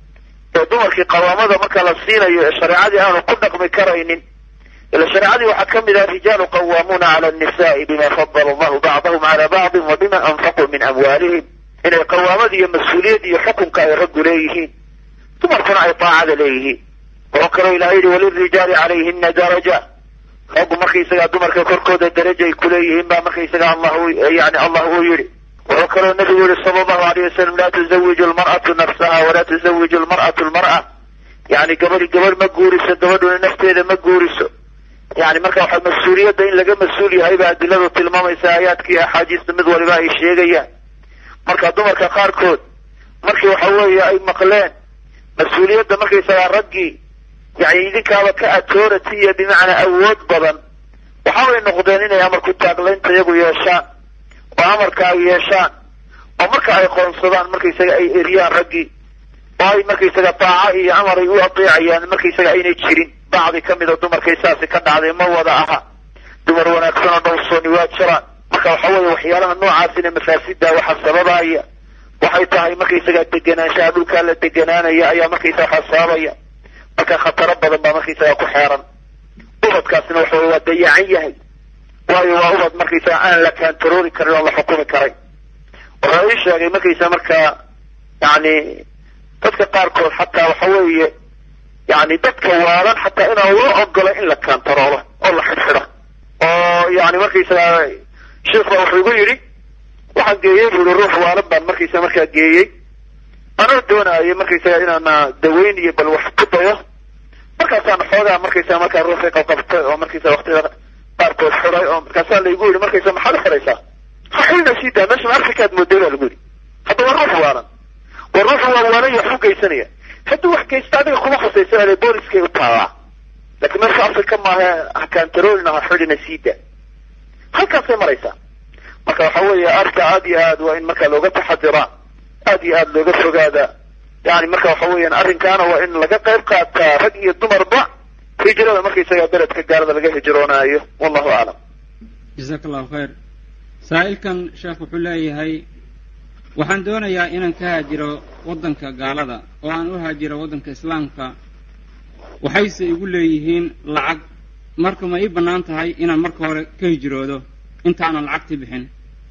ee dumarkii qawaamada marka la siinayo ee shareecadii aanu ku dhaqmi karaynin ila shareecadii waxaa ka mid ah rijaalu qawaamuuna cala annisa'i bima fadala allahu bacdahum cala bacdin wa bima anfaquu min amwaalihim inay qawaamada iyo mas-uuliyad iyo xukunka ay raggu leeyihiin dumarkuna ay daacada leeyihiin wuxuu kaloo ilahay yihi walirijaali calayhina daraja raggu markaysagaa dumarka korkooda daraja ay kuleeyihiin baa markaysaga allah yani allah uu yidhi wuxuu kaloo nabigu yihi sala allahu alayh wasalam laa tuzawiju lmar'atu nafsaha walaa tuzawiju lmar'atu lmar'a yani gabadhi gabadh ma guuriso gabadhuna nafteeda ma guuriso yani marka waxa mas-uuliyadda in laga mas-uul yahay ba adiladu tilmaamaysa aayaadkii axaadiista mid waliba ay sheegayaan marka dumarka qaarkood markii waxa weeye ay maqleen mas-uuliyadda markaysagaa raggii yani idinkaaba ka authority iyo bimacnaa awood badan waxaabay noqdeen inay amarku taaglaynta iyagu yeeshaan oo amarka ay yeeshaan oo marka ay qoonsadaan markaysaga ay eriyaan raggii oo ay markaysaga daaca iyo amar ay u adeecayaan markaysaga aynay jirin bacdi ka mida dumarkay saasi ka dhacday ma wada aha dumar wanaagsan oo dhowrsooni waa jiraan marka waxa weeye waxyaalaha noocaasina mafaasida waxa sababaya waxay tahay markaysaga deganaanshaha dhulkaa la deganaanaya ayaa markaysaga waxa sababaya marka khataro badan baa markaysaga ku xeeran ubadkaasina waxa weye waa dayacan yahay waayo waa ubad markaysaga aan la kaantaroori karin oon la xukumi karay wuxuu ii sheegay markaysaga markaa yani dadka qaarkood xataa waxa weeye yani dadka waalan xataa inaan loo ogolo in la kaantaroolo oo la xidxidho oo yani markaysaga sheikh baa wuxuu igu yidhi waxaan geeyey bu i ruux waalan baan markaysaga markaa geeyey anoo doonaayo markaysaga inaana daweyn iyo bal wax ku dayo markaasaan xoogaa markaysaga markaa ruuxii qabqabtay oo markaysaga waqtiyada qaarkood xiday oo markaasaa laygu yidhi markaysa maxaad u xidhaysaa ha xidhina sii daa meesha ma afrikaad mooday baa lagu yidhi hadda waa ruux waalan waa ruux waa waalan iyo wax u geysanaya hadduu wax geysto adiga kuma khusaysa booliskay u taallaa laakiin meesha africa maaha hakantaroolina ha xidhina siida halkaasay maraysaa marka waxa weeye arka aad iyo aad waa in marka looga taxadiraa aad iyo aad looga fogaada yani marka waxa weeyaan arrinkaana waa in laga qayb qaataa rag iyo dumarba hijrada markaysaga beledka gaalada laga hijroonaayo wallahu aclam jasaaka allahu khayr saa'ilkan sheekh wuxuu leeyahay waxaan doonayaa inaan ka haajiro waddanka gaalada oo aan u haajiro waddanka islaamka waxayse igu leeyihiin lacag marka ma ii bannaan tahay inaan marka hore ka hijroodo intaanan lacagtii bixin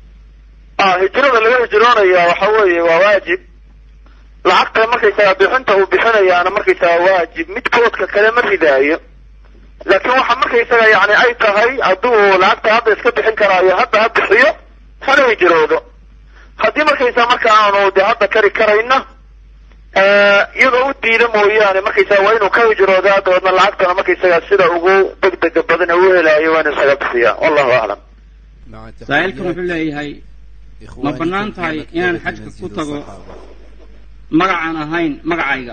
hijrada laga hijroonaya waxa weeye waa waajib lacagta markaysaga bixinta uu bixinayaana markaysaga waajib midkoodka kale ma ridaayo laakiin waxa markaysaga yani ay tahay hadduu lacagta hadda iska bixin karaayo hadda ha bixiyo hana hijroodo haddii markaysaa marka aanu de hadda kari karayna iyadoo u diida mooyaane markaysaga waa inuu ka hijroodaa dabeedna lacagtana markaysaga sida ugu degdega badan ee u helaayo waa inu isaga bixiya wallahu aclam saa'ilkan wuxuu leeyahay ma bannaan tahay inaan xajka ku tago magacaan ahayn magacayga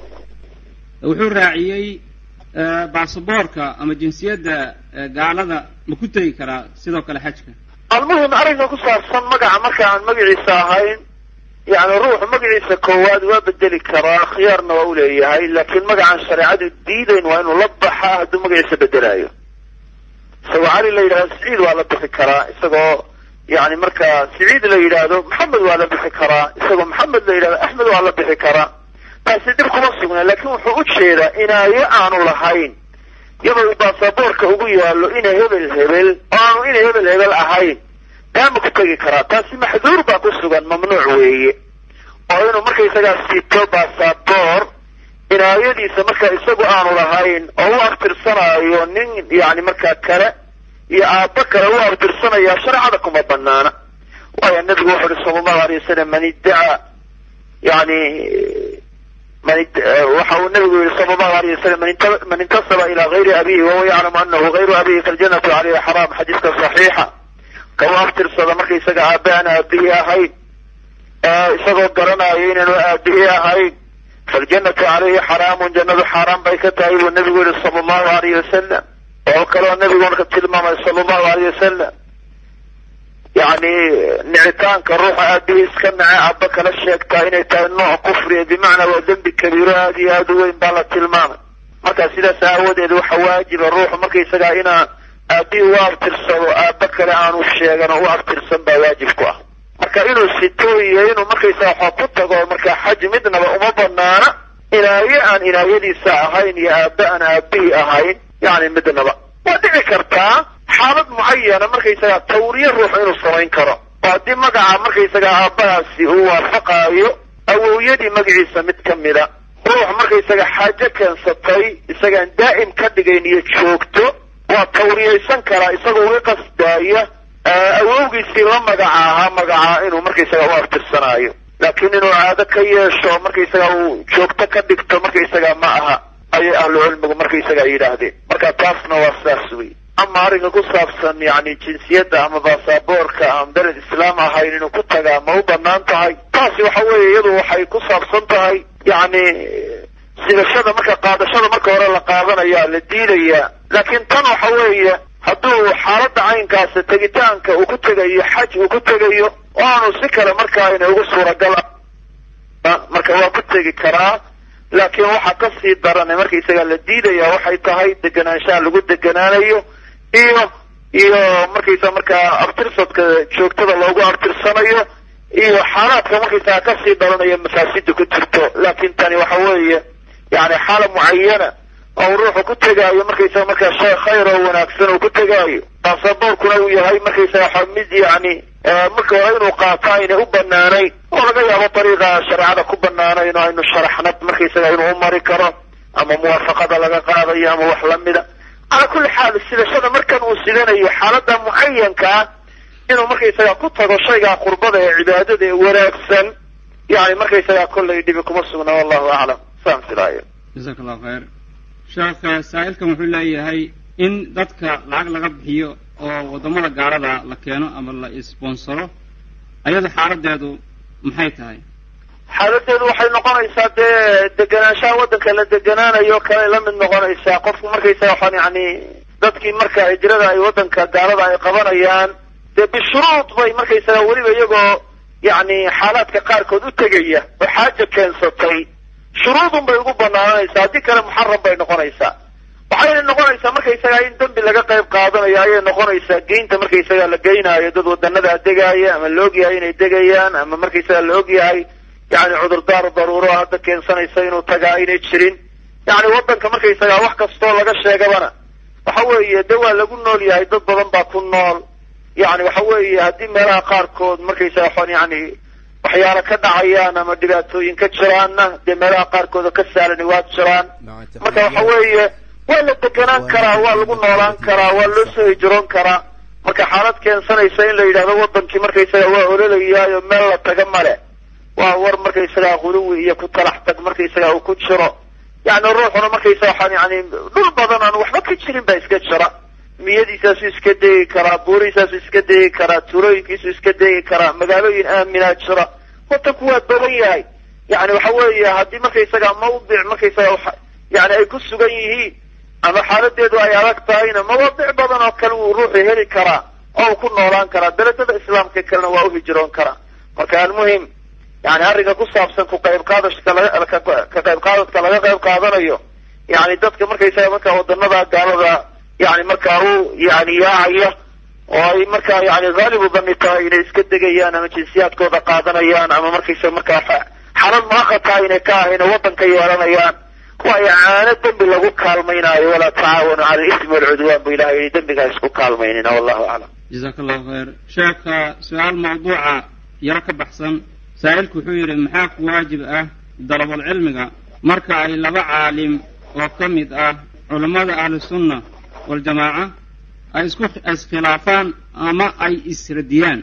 wuxuu raaciyey baasaboorka ama jinsiyadda gaalada ma ku tegi karaa sidoo kale xajka almuhim arrinka ku saabsan magaca marka aan magaciisa ahayn yani ruuxu magaciisa koowaad waa bedeli karaa khiyaarna waa u leeyahay laakiin magacaan shareecadu diidayn waa inuu la baxaa hadduu magaciisa bedelaayo isagoo cali la yidhahdo siciid waa la bixi karaa isagoo yani marka siciid la yidhaahdo maxamed waa la bixi karaa isagoo maxamed la yidhahdo axmed waa la bixi karaa taasi dhib kuma sugna laakiin wuxuu u jeedaa inaayo aanu lahayn iyadoo uu baasaboorka ugu yaallo ina hebel hebel oo aanu ina hebel hebel ahayn daama ku tegi karaa taasi maxduur baa ku sugan mamnuuc weeye oo inuu markaysagaa siito baasaboor inaayadiisa marka isagu aanu lahayn oo u aftirsanaayo nin yani markaa kale iyo aabbo kale u aftirsanayaa shareecada kuma banaana waayo nabigu wuxu uhi sala allahu alay wasalam man iddacaa yani man waxa uu nabigu yihi sala allahu alayh wasalam man intasaba ila gayri abihi wahuwa yaclamu anahu gayru abihi faljanatu caleyhi xaraam xadiiska saxiixa ka u aftirsada markaysaga aabbe aan aabihii ahayn isagoo garanayo inaanu aabihii ahayn faljanatu caleyhi xaraamun jannadu xaaraan bay ka tahay buu nabigu yihi sala allahu alayh wasalam oo kaloo nabigu marka tilmaamay sala allahu alayh wasalam yani nicitaanka ruuxa aabihii iska nace aabba kala sheegtaa inay tahay nooc kufriya bimacnaa waa dembi kabiiro aad iyo aad u weyn baa la tilmaamay marka sidaas aawadeed waxa waajiba ruuxu markaysagaa inaa aabihii u aftirsado aabba kale aanu sheegan oo u aftirsan baa waajib ku ah marka inuu sito iyo inuu markaysaga xoo ku tago marka xaj midnaba uma banaana inaaye aan inaayadiisa ahayn iyo aabbe aan aabihii ahayn yani midnaba waa dhici kartaa xaalad mucayana markaysaga tawriye ruuxu inuu samayn karo oo haddii magaca markaysaga aabbahaasi uu waafaqaayo awowyadii magaciisa mid ka mida ruux markaysaga xaajo keensatay isagaan daa'im ka dhigayn iyo joogto waa tawriyaysan karaa isagoo uga qasdaaya awowgiisii la magaca ahaa magacaa inuu markaysaga u aftirsanaayo laakiin inuu caado ka yeesho markaysaga uu joogto ka dhigto markaysaga ma aha ayay ahlu cilmigu markaysaga yidhaahdeen marka taasna waa sidaas wey ama arrinka ku saabsan yani jinsiyadda ama baasaboorka aan beled islaam ahayn inuu ku tagaa ma u banaan tahay taasi waxa weeye iyadu waxay ku saabsan tahay yani sidashada marka qaadashada marka hore la qaadanaya la diidayaa laakiin tan waxa weeye hadduu xaaladda caynkaasi tegitaanka uu ku tegayo xaj uu ku tegayo oo aanu si kale markaa ina ugu suuragal marka waa ku tegi karaa laakiin waxa ka sii darane markaysaga la diidaya waxay tahay deganaanshaha lagu deganaanayo iyo iyo markaysa markaa aftirsadka joogtada loogu aftirsanayo iyo xaalaadka markaysaga kasii dhalanaya mafaasida ku jirto laakiin tani waxa weeye yani xaala mucayana oo ruuxu ku tegaayo markaysaga markaa shay khayr oo wanaagsan uu ku tegaayo baasaboorkuna uu yahay markaysaga mid yani marka hore inuu qaato aynay u banaanayn oo laga yaabo dariiqa shareecada ku banaanayn oo aynu sharaxnad markaysaga inuu u mari karo ama muwaafaqada laga qaadayo ama wax lamida calaa kulli xaal sidashada markan uu sidanayo xaalada mucayanka ah inuu markaysaga ku tago shaygaa qurbada ee cibaadada ee wanaagsan yani markaysaga kollay dhibi kuma sugna wallahu aclam saan filaayo jasaaka allahu khayr sheekh saa'ilkan wuxuu leeyahay in dadka lacag laga bixiyo oo waddamada gaalada la keeno ama la sponsoro ayada xaaladeedu maxay tahay xaaladeedu waxay noqonaysaa dee deganaanshaha waddanka la deganaanayo kale la mid noqonaysaa qofku markaysaga waxaan yani dadkii marka hijrada ay waddanka gaalada ay qabanayaan dee bishuruud bay markaysaga weliba iyagoo yani xaalaadka qaarkood u tegaya oo xaaja keensatay shuruudun bay ugu banaananaysaa haddii kale muxaram bay noqonaysaa waxayna noqonaysaa markaysaga in dembi laga qayb qaadanayo ayay noqonaysaa geynta markaysaga la geynaayo dad wadanadaa degaaya ama la ogyahay inay degayaan ama markaysaga la ogyahay yani cudurdaar daruuro hadda keensanaysa inuu tagaa aynay jirin yani waddanka markaysaga wax kastoo laga sheegabana waxa weeye de waa lagu nool yahay dad badan baa ku nool yani waxa weeye haddii meelaha qaarkood markaysaga waxaan yani waxyaalo ka dhacayaan ama dhibaatooyin ka jiraanna dee meelaha qaarkood oo ka saalani waa jiraan marka waxa weeye waa la deganaan karaa waa lagu noolaan karaa waa loo soo hijroon karaa marka xaalad keensanaysa in la yidhahdo waddankii markaysaga waa ololayaay oo meel la taga male waa war markaysaga quluwi iyo ku talax tag markaysaga uu ku jiro yani ruuxuna markaysaga waxaan yani dhul badan aan waxba ka jirin baa iska jira miyadiisaasu iska degi karaa buurihiisaasu iska degi karaa tuulooyinkiisu iska degi karaa magaalooyin aaminaa jira waddanku waa badan yahay yani waxa weeye haddii markaysaga mawdic markaysaga yani ay ku sugan yihiin ama xaaladeedu ay adag tahayna mawaadic badan oo kale wuu ruuxu heli karaa oo uu ku noolaan karaa beledada islaamka kalena waa u hijroon karaa marka almuhim yani arrinka ku saabsan ku qayb qaadashka laga ka qayb qaadadka laga qayb qaadanayo yani dadka markaysaga marka wadanada gaalada yani markaa u yani yaacaya oo ay markaa yani haalibu dani tahay inay iska degayaan ama jinsiyaadkooda qaadanayaan ama markaysaga markaa xalad maaqa tahay inay ka ahayna waddanka yeelanayaan waayo caano dembi lagu kaalmaynaayo walaa tacaawanu cala alismi walcudwaan bu ilahay yihi dembigaa isku kaalmaynina wallahu aclam jazaaka allahu khayr sheekha su-aal mawduuca yaro ka baxsan saa'ilku wuxuu yidhi maxaa ku waajib ah dalabul cilmiga marka ay laba caalim oo ka mid ah culammada ahlusunna waljamaaca ay isku iskhilaafaan ama ay isradiyaan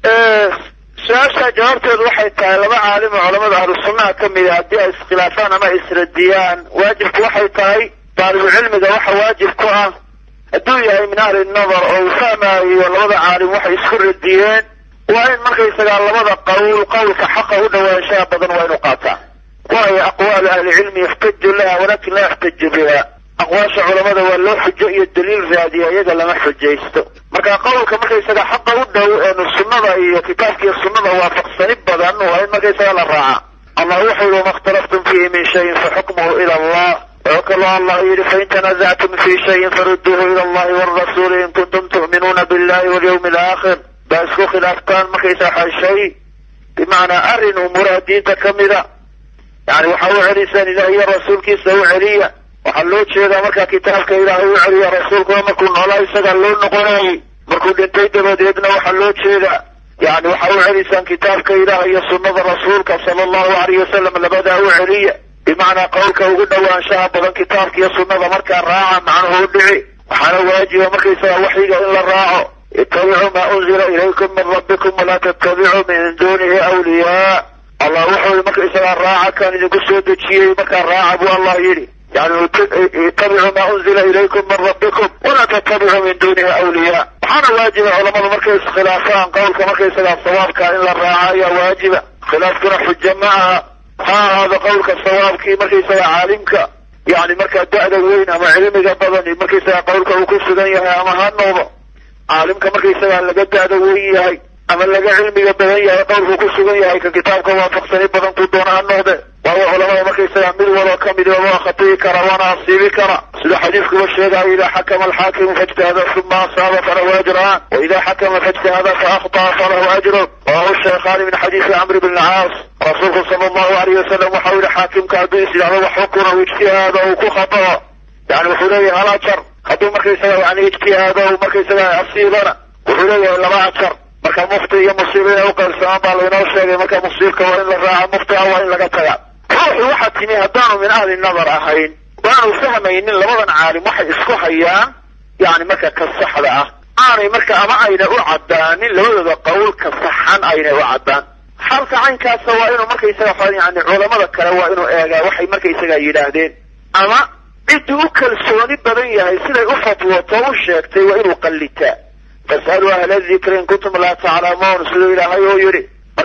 su-aasha jawaabteedu waxay tahay laba caalim oo culamada ahlu sunnaha ka mida haddii ay iskhilaafaan ama isradiyaan waajibku waxay tahay daalibucilmiga waxa waajib ku ah hadduu yahay min ahli nadar oo uu fahmaayo labada caalim waxay isku radiyeen waa in markaysagaa labada qowl qowlka xaqa u dhawaanshaha badan waa inu qaataa waayo aqwaalu ahlicilmi yaxtaju laha walakin laa yaxtaju biha aqwaasha culamada waa loo xujo iyo daliil raadiya iyaga lama xujaysto marka qowlka markaysaga xaqa u dhow eenu sunnada iyo kitaabka iyo sunnada waafaqsani badan waa in markaysaga la raaca allah wuxuu yihi wama اkhtalaftum fiihi min shayin faxukmuhu ila allah wuxuu kaloo allah yidhi fain tanazactum fi shayin faruduuhu ila allahi wاrasuli in kuntum tu'minuuna billahi walyawmi alaakhir baa isku khilaaftaan markaysaga shay bimacnaa arrin umuuraha diinta ka mida yani waxa u celisaan ilaah iyo rasuulkiisa u celiya waxaa loo jeedaa markaa kitaabka ilaahay u celiya rasuulkuna markuu noolaa isagaa loo noqonayay markuu dhintay dabadeedna waxaa loo jeedaa yani waxa u celisaan kitaabka ilaah iyo sunnada rasuulka sala allahu alayh wasalam labadaa u celiya bimacnaa qowlka ugu dhowaanshaha badan kitaabka iyo sunnada markaa raaca macnuhu u dhici waxaana waajiba markaysaga waxyiga in la raaco ittabicuu maa unzila ilaykum min rabbikum walaa tattabicuu min dunihi awliyaa allah wuxuu yihi markaysagaa raaca kan idinku soo dejiyey markaa raaca buu allah yidhi yani ittabicuu maa unzila ilaykum min rabbikum walaa tattabicuu min dunihi awliyaa waxaana waajiba culamadu markay iskhilaafaan qowlka markaysagaa sawaabka in la raaca ayaa waajiba khilaafkuna xujo ma aha ha ahaado qowlka sawaabkii markaysaga caalimka yani markaa da'da weyn ama cilmiga badan markaysaga qowlka uu ku sugan yahay ama ha noqdo caalimka markaysagaa laga da'da weyn yahay ama laga cilmiga badan yahay qowlku ku sugan yahay ka kitaabka waafaqsani badan ku doona ha noqde waayo culamada markaysagaa mid waloo ka mid waa khatiyi kara waana asiibi kara sida xadiidkuba sheegayo idaa xakama alxaakimu faijtahada uma asaaba falahu ajraan wa idaa xakama faijtahada faakطa'a falahu ajrun rawahu shaykhaani min xadiisi camr bn caas rasuulku sala allahu alayh wasalam waxau yihi xaakimka hadduu is yidhahdo wax xukuna u ijtihaado uu ku khatao yani wuxuu leeyahay hal ajar hadduu markaysaga yani ijtihaado markaysaga asiibana wuxuu leeyahay laba ajar marka mufti iyo musiiba inay uqaybsamaan baa laynoo sheegay marka musiibka waa in la raaca muftiga waa in laga taga ruuxu waxaa timi haddaanu min ahli nadar ahayn waanu fahmaynin labadan caalim waxay isku hayaan yani marka ka saxda ah aanay marka ama ayna u caddaanin labadooda qowl ka saxan aynay u caddaan xalka caynkaasa waa inuu markaysaga yani culamada kale waa inuu eegaa waxay markaysaga yidhaahdeen ama cidduu u kalsooni badan yahay siday u fatwoto u sheegtay waa inuu qallitaa fas'aluu ahla dikri in kuntum laa taclamuun siduu ilaahay oo yidhi marka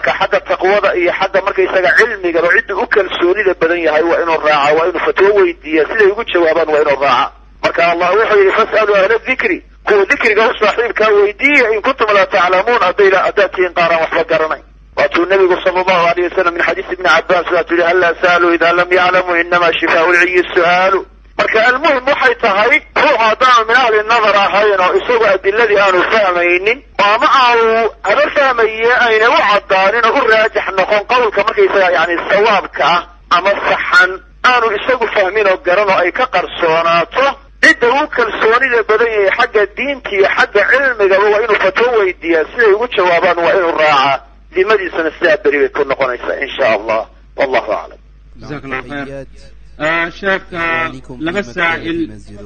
marka xagga taqwada iyo xagga markaysaga cilmigaba cidda u kalsoonida badan yahay waa inuu raaca waa inuu fatwo weydiiya siday ugu jawaabaan waa inuu raaca marka allah wuxuu yidhi fas'aluu ahla dikri kuwa dikriga u saaxiibkaa weydiiya in kuntum laa taclamuun hadday haddaad tihiin qaaraan waxba garanay waatuu nabigu sala allahu alayh wasalam min xadiisi ibni cabbaas waatuu yihi hallaa sa'aluu idaa lam yaclamuu inama shifaau lciyi su'aalu marka almuhim waxay tahay ruux haddaanu min ahli nadar ahayn oo isagu adiladii aanu fahmaynin oo ama aanu haba fahmaye ayna u caddaanin oo u raajax noqon qowlka markaysaga yani sawaabka ah ama saxan aanu isagu fahmin oo garan oo ay ka qarsoonaato cidda uu kalsoonida badan yahay xagga diinta iyo xagga cilmigaba waa inuu fatwo weydiiyaa siday ugu jawaabaan waa inuu raacaa dimadiisana sidaa beri bay ku noqonaysaa in sha allah wallahu aclam jazaak allahu khayr sheekha laba saa'il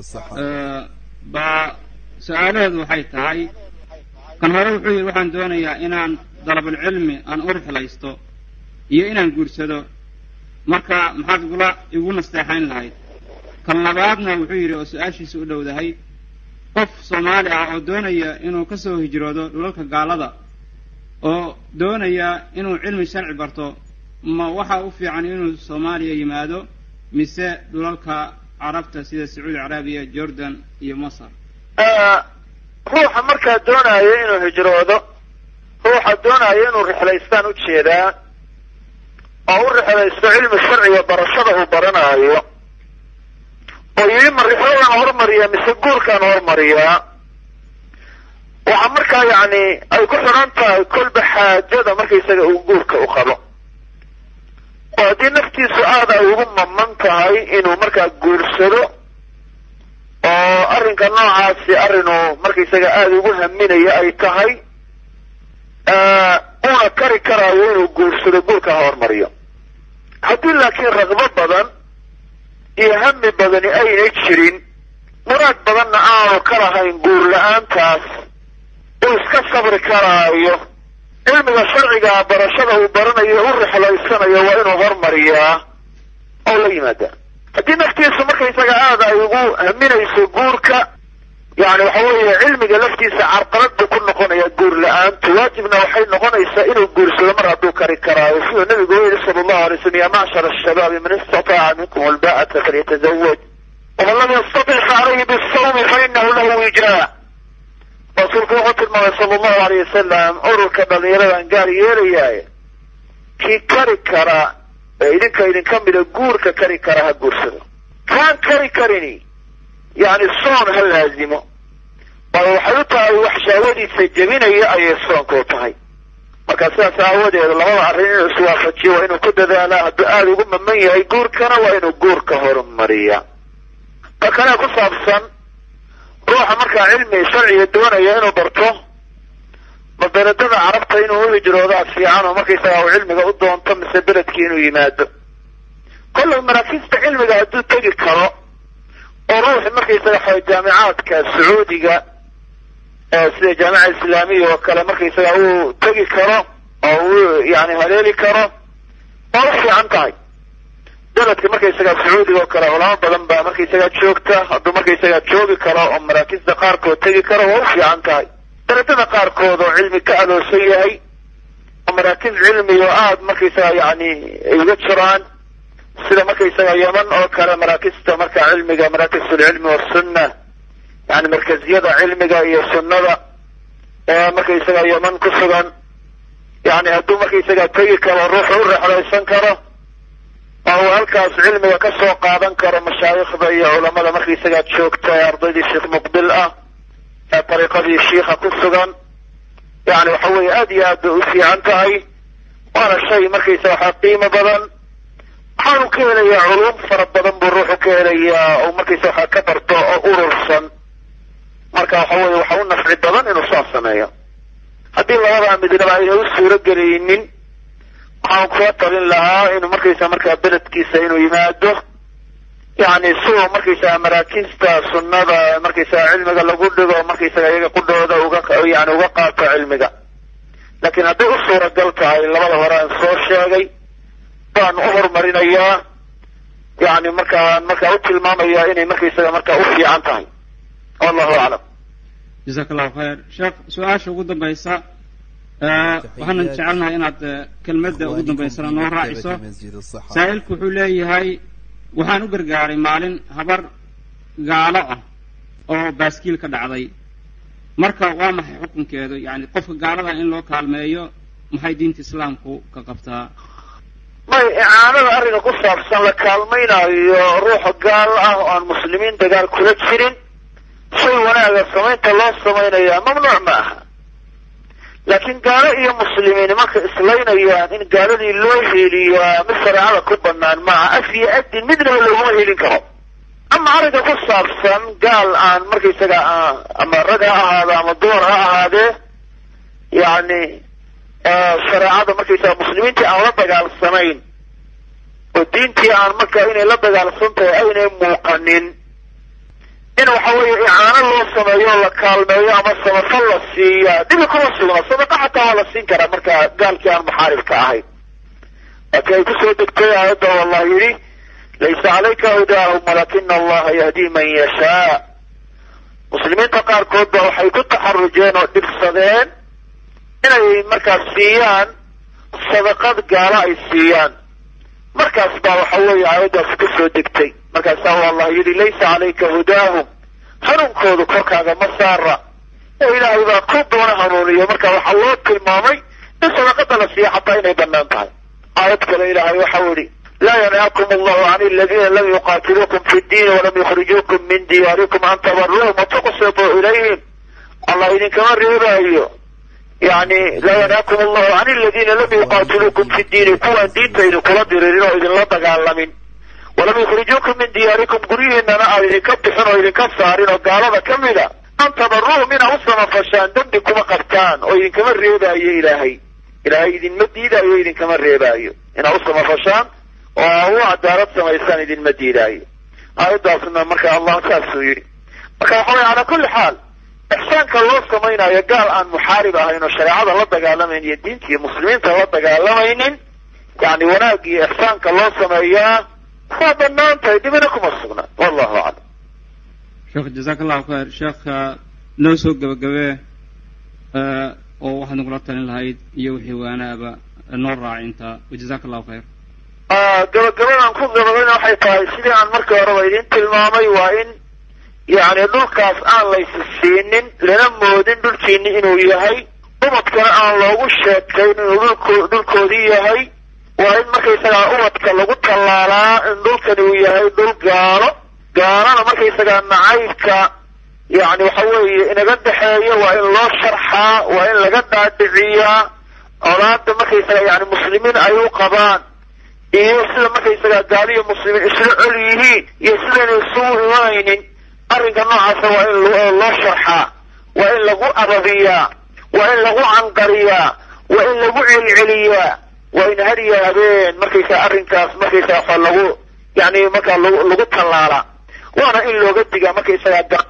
baa su-aalaheedu waxay tahay kan hore wuxuu yidhi waxaan doonayaa inaan dalabulcilmi aan u rixlaysto iyo inaan guursado marka maxaad igula igu nasteexayn lahayd kan labaadna wuxuu yidhi oo su-aashiisa u dhowdahay qof soomaali ah oo doonaya inuu ka soo hijroodo dhulalka gaalada oo doonaya inuu cilmi sharci barto ma waxaa u fiican inuu soomaaliya yimaado mise dhulalka carabta sida sacuudi carabiya jordan iyo masar ruuxa markaa doonaayo inuu hijroodo ruuxa doonaayo inuu rixlaystaan ujeedaa oo u rixlaysto cilmi sharciga barashada uu baranaayo oo yidhi ma rixladaan hormariyaa mise guurkaan hormariyaa waxaa markaa yacni ay ku xidhan tahay kolba xaajada markaysaga uu guurka u qabo oo haddii naftiisu aada ay ugu maman tahay inuu markaa guursado oo arrinka noocaasi arrinuu markaysaga aada ugu haminayo ay tahay uuna kari karaayo inuu guursado guurka ha hormariyo haddii laakiin raqbo badan iyo hami badani ayna jirin muraad badanna aanu ka lahayn guur la-aantaas uu iska sabri karaayo cilmiga sharciga barashada uu baranayo u rixlaysanayo waa inuu hormariyaa oo la yimaada haddii naftiisu markaysaga aada ay ugu haminayso guurka yani waxa weeye cilmiga laftiisa carqalad buu ku noqonaya guur la-aantu waajibna waxay noqonaysaa inuu guursado mar hadduu kari karaayo siduu nabigu u yihi sala allahu alay slam ya macshar ashabaabi man istataaca minkum alba'ata falyatazawaj waman lam yastatic fa calayhi bisawmi fa inahu lahu wijraa rasuulku wuxuu tilmaamay sala allahu alayh wasalam ururka dhalinyaradan gaar yeelayaaye kii kari kara ee idinka idinka mida guurka kari kara ha guursado kaan kari karini yani soon ha laazimo waayo waxay u tahay wax shaawadiisa jebinaya ayay soonka u tahay marka sidaas aawadeed labada arrin inuu iswaafajiyo waa inuu ku dadaalaa hadduu aada ugu maman yahay guurkana waa inuu guurka horumariya ta kale ku saabsan ruuxa markaa cilmi sharciga doonaya inuu barto ma beledada carabta inuu u hijroodaa fiican oo markaysaga uu cilmiga u doonto mise beledkii inuu yimaado kollay maraakiista cilmiga hadduu tegi karo oo ruuxi markaysaga xa jaamicaadka sacuudiga sida jaamica islaamiya oo kale markaysaga uu tegi karo oo uu yani haleeli karo waa u fiican tahay beledka markaysaga sacuudiga oo kale culamo badan baa markaysaga joogta hadduu markaysaga joogi karo oo maraakista qaarkood tegi karo waa u fiican tahay beledada qaarkood oo cilmi ka aloosan yahay oo maraakiz cilmi oo aada markaysaga yani ay uga jiraan sida markaysaga yeman oo kale maraakista marka cilmiga maraakisulcilmi wasunna yani markaziyada cilmiga iyo sunnada ee markaysaga yeman ku sugan yani hadduu markaysaga tegi karo ruuxu u rexlaysan karo oo uu halkaas cilmiga ka soo qaadan karo mashaayikhda iyo culamada markaysaga joogta ee ardaydii sheekh muqbil ah ee dariiqadii shiikha ku sugan yani waxa weeye aada iyo aad bay u fiican tahay waana shay markaysaga waxaa qiimo badan waxaanu ka helayaa culum fara badan buu ruuxu ka helayaa oo markaysa waxaa ka barto oo urursan marka waxa weeye waxa u nafci badan inuu saas sameeyo haddii labadaa midnaba ayna u suuro gelaynin waxaan kula talin lahaa inuu markaysa markaa beledkiisa inuu yimaado yani siuu markaysaga maraakiista sunnada markaysaga cilmiga lagu dhigo markaysaga iyaga qudhooda uga yani uga qaato cilmiga laakiin hadday u suuragal tahay labada hore aan soo sheegay baan u horumarinayaa yani markaan markaa u tilmaamayaa inay markaysaga markaa u fiican tahay wallahu aclam jazaak allahu khayr sheekh su-aasha ugu dambaysa waxaanan jecelnahay inaad kelmadda ugu dambaysana noo raaciso saa'ilku wuxuu leeyahay waxaan u gargaaray maalin habar gaalo ah oo baaskiil ka dhacday marka waa maxay xukunkeedu yani qofka gaalada in loo kaalmeeyo maxay diinta islaamku ka qabtaa may icaanada arrinka ku saabsan la kaalmaynayo ruuxa gaal ah oo aan muslimiin dagaal kula jirin shay wanaaga samaynta loo samaynayaa mamnuuc ma aha laakiin gaalo iyo muslimiin marka islaynayaan in gaaladii loo heliyaa mid shareecada ku banaan maaha af iyo adin midnaba looguma helin karo ama arrinka ku saabsan gaal aan markaysaga ama rag ha ahaado ama dumar ha ahaadee yacni shareecada markaysaga muslimiintii aan la dagaalsanayn oo diintii aan marka inay la dagaalsan tahay aynay muuqanin in waxa weeye icaano loo sameeyo o la kaalmeeyo ama samafal la siiyaa dhibi kuma sugna sadaqa xataa waa la siin karaa marka gaalkii aan muxaaribka ahayn laakiin ay kusoo degtay aayadda oo allah yidhi laysa calayka hudaahum walakina allaha yahdi man yashaa muslimiinta qaarkood ba waxay ku taxarujeen oo dhibsadeen inay markaas siiyaan sadaqad gaalo ay siiyaan markaas baa waxa weeye aayaddaasi kusoo degtay markaasaa u allah yidhi laysa calayka hudaahum hanuunkoodu korkaaga ma saara oo ilaahay baa ku doona hanuuniyo marka waxaa loo tilmaamay in sadaqada la siiya xataa inay banaan tahay aayad kale ilaahay waxau yidhi laa yanhaakum allahu can aladiina lam yuqaatiluukum fi ddiini walam yukhrijuukum min diyaarikum an tabaruuhum watuqsituu ilayhim allah idinkama reebaayo yani laa yanhaakum allahu can aladiina lam yuqaatiluukum fi ddiini kuwaan diinta idinkula diriirin oo idinla dagaalamin walam yukhrijuukum min diyaarikum guryihiinana aan idinka bixin oo idinka saarin oo gaalada ka mida an tabaruuhum inaa u samafashaan dembi kuma qabtaan oo idinkama reebaayo ilaahay ilaahay idinma diidaayo idinkama reebaayo inaa u samafashaan oo aa u cadaalad samaysaan idinma diidaayo aayaddaasna marka allah saasuu yidhi marka waxa weye calaa kulli xaal ixsaanka loo samaynayo gaal aan muxaarib ahayn oo shareecada la dagaalamayn iyo diinta iyo muslimiinta la dagaalamaynin yani wanaag iyo ixsaanka loo sameeyaa waa banaan tahay dhibina kuma sugna wallahu aclam sheekh jazaaka allahu khayr sheekha noo soo gebagabee oo waxaad nagula talin lahayd iyo wixii waanaaba noo raacinta jazaaka allahu khayr gabagabadan ku gababayna waxay tahay sidii aan markii horeba idin tilmaamay waa in yani dhulkaas aan laysi siinin lana moodin dhulkiini inuu yahay ubadkana aan loogu sheekayn inuu dhulko dhulkoodii yahay waa in markaysagaa ubadka lagu tallaalaa in dhulkani uu yahay dhul gaalo gaalana markaysagaa nacaybka yani waxa weeye inaga dhexeeyo waa in loo sharxaa waa in laga dhaadhiciyaa colaada markaysagaa yani muslimiin ay u qabaan iyo sida markaysagaa gaaliyo muslimiin isla col yihiin iyo sidayna isugu imanaynin arrinka noocaasa waa in loo sharxaa waa in lagu ababiyaa waa in lagu canqariyaa waa in lagu celceliyaa waa in hariya habeen markaysaa arrinkaas markaysaa waxa lagu yani markaa lagu lagu tallaalaa waana in looga digaa markaysagaa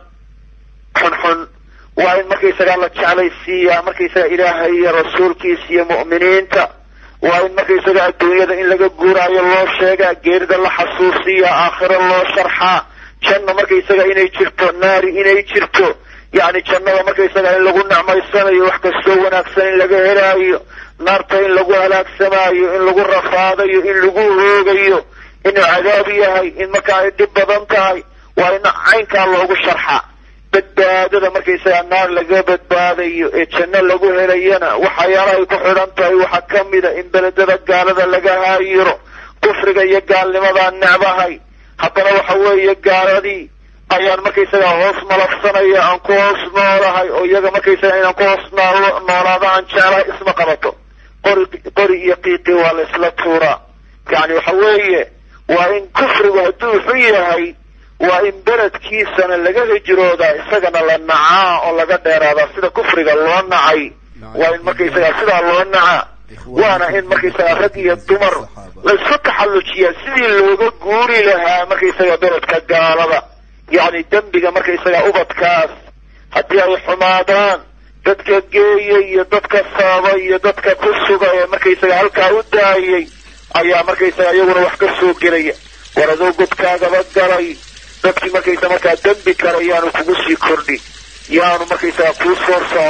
xunxun waa in markaysagaa la jeclaysiiyaa markaysaga ilaahay iyo rasuulkiisa iyo mu'miniinta waa in markaysaga adduunyada in laga guuraayo loo sheegaa geerida la xasuusiyaa aakhiro loo sharxaa janno markaysaga inay jirto naari inay jirto yani jannada markaysaga in lagu necmaysanayo wax kastoo wanaagsan in laga helaayo naarta in lagu halaagsamaayo in lagu rafaadayo in lagu hoogayo inuu cadaab yahay in markaa ay dhib badan tahay waa in caynkaa loogu sharxa badbaadada markaysaga naar laga badbaadayo ee janno lagu helayana waxyaalaha ay ku xidhan tahay waxaa ka mida in beledada gaalada laga haayiro kufriga iyo gaalnimadaa necbahay haddana waxa weeye gaaladii ayaan markaysaga hoos malafsanaya aan ku hoos noolahay oo iyaga markaysaga inaan ku hoos nool noolaado aan jeclahay isma qabato qori qori iyo qiiqi waa la isla tuuraa yani waxa weeye waa in kufrigu hadduu xun yahay waa in beledkiisana laga hijroodaa isagana la nacaa oo laga dheeraadaa sida kufriga loo nacay waa in markaysaga sidaa loo nacaa waana in markaysaga rag iyo dumar laysku taxallujiyaa sidii looga guuri lahaa markaysaga beledka gaalada yacni dembiga markaysaga ubadkaas haddii ay xumaadaan dadka geeya iyo dadka sababa iyo dadka ku suga ee markaysaga halkaa u daayay ayaa markaysaga iyaguna wax ka soo gelaya war adoo godkaagaba galay dadkii markaysa markaa dembi kale yaanu kugu sii kordhin yaanu markaysaga kuu soo socon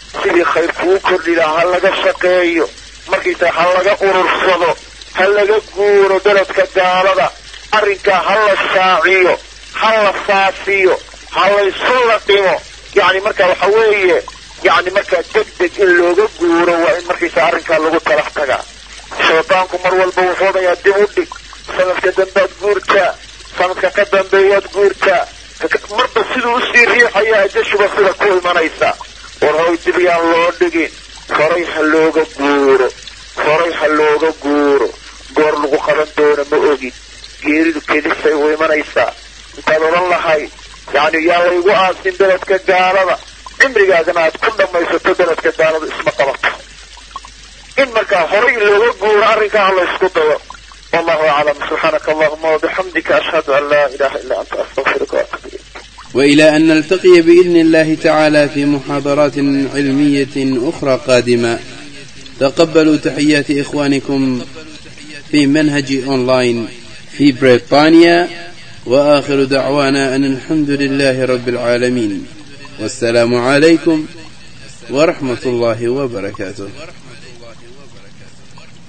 sidii khayr kuu kordhi lahaa ha laga shaqeeyo markaysa ha laga urursado ha laga guuro beledka gaalada arrinkaa ha la shaaciyo ha la faafiyo ha laysu laqimo yacni marka waxa weeye yacni markaa deg deg in looga guuro waa in markaysa arrinkaa lagu talax tagaa shaydaanku mar walba wuxuu odhayaa dib u dhig sanadka dambaad guurtaa sanadka ka dambeeyaad guurtaa marba siduu usii riixaya ajashuba sida ku imanaysa war hoy dib yaan loo dhigin horay ha looga guuro horay ha looga guuro goor lagu qaban doono ma ogin geeridu kedisay u imanaysaa intaad odhan lahay yacni yaa laygu aasin beledka gaalada cimrigaagana aad ku dhammaysato beledka gaalada isma qabato in markaa horay looga guuro arrinkaa ha laysku dayo wallahu aclam subxaanaka allahuma wabixamdika ashhadu an laa ilaha illa anta astaqfiruka waatubu ilayk وإلى أن نلتقي بإذن الله تعالى في محاضرات علمية أخرى قادمة تقبلوا تحيات إخوانكم في منهج أونلاين في بريطانيا وآخر دعوانا أن الحمد لله رب العالمين والسلام عليكم ورحمة الله وبركاته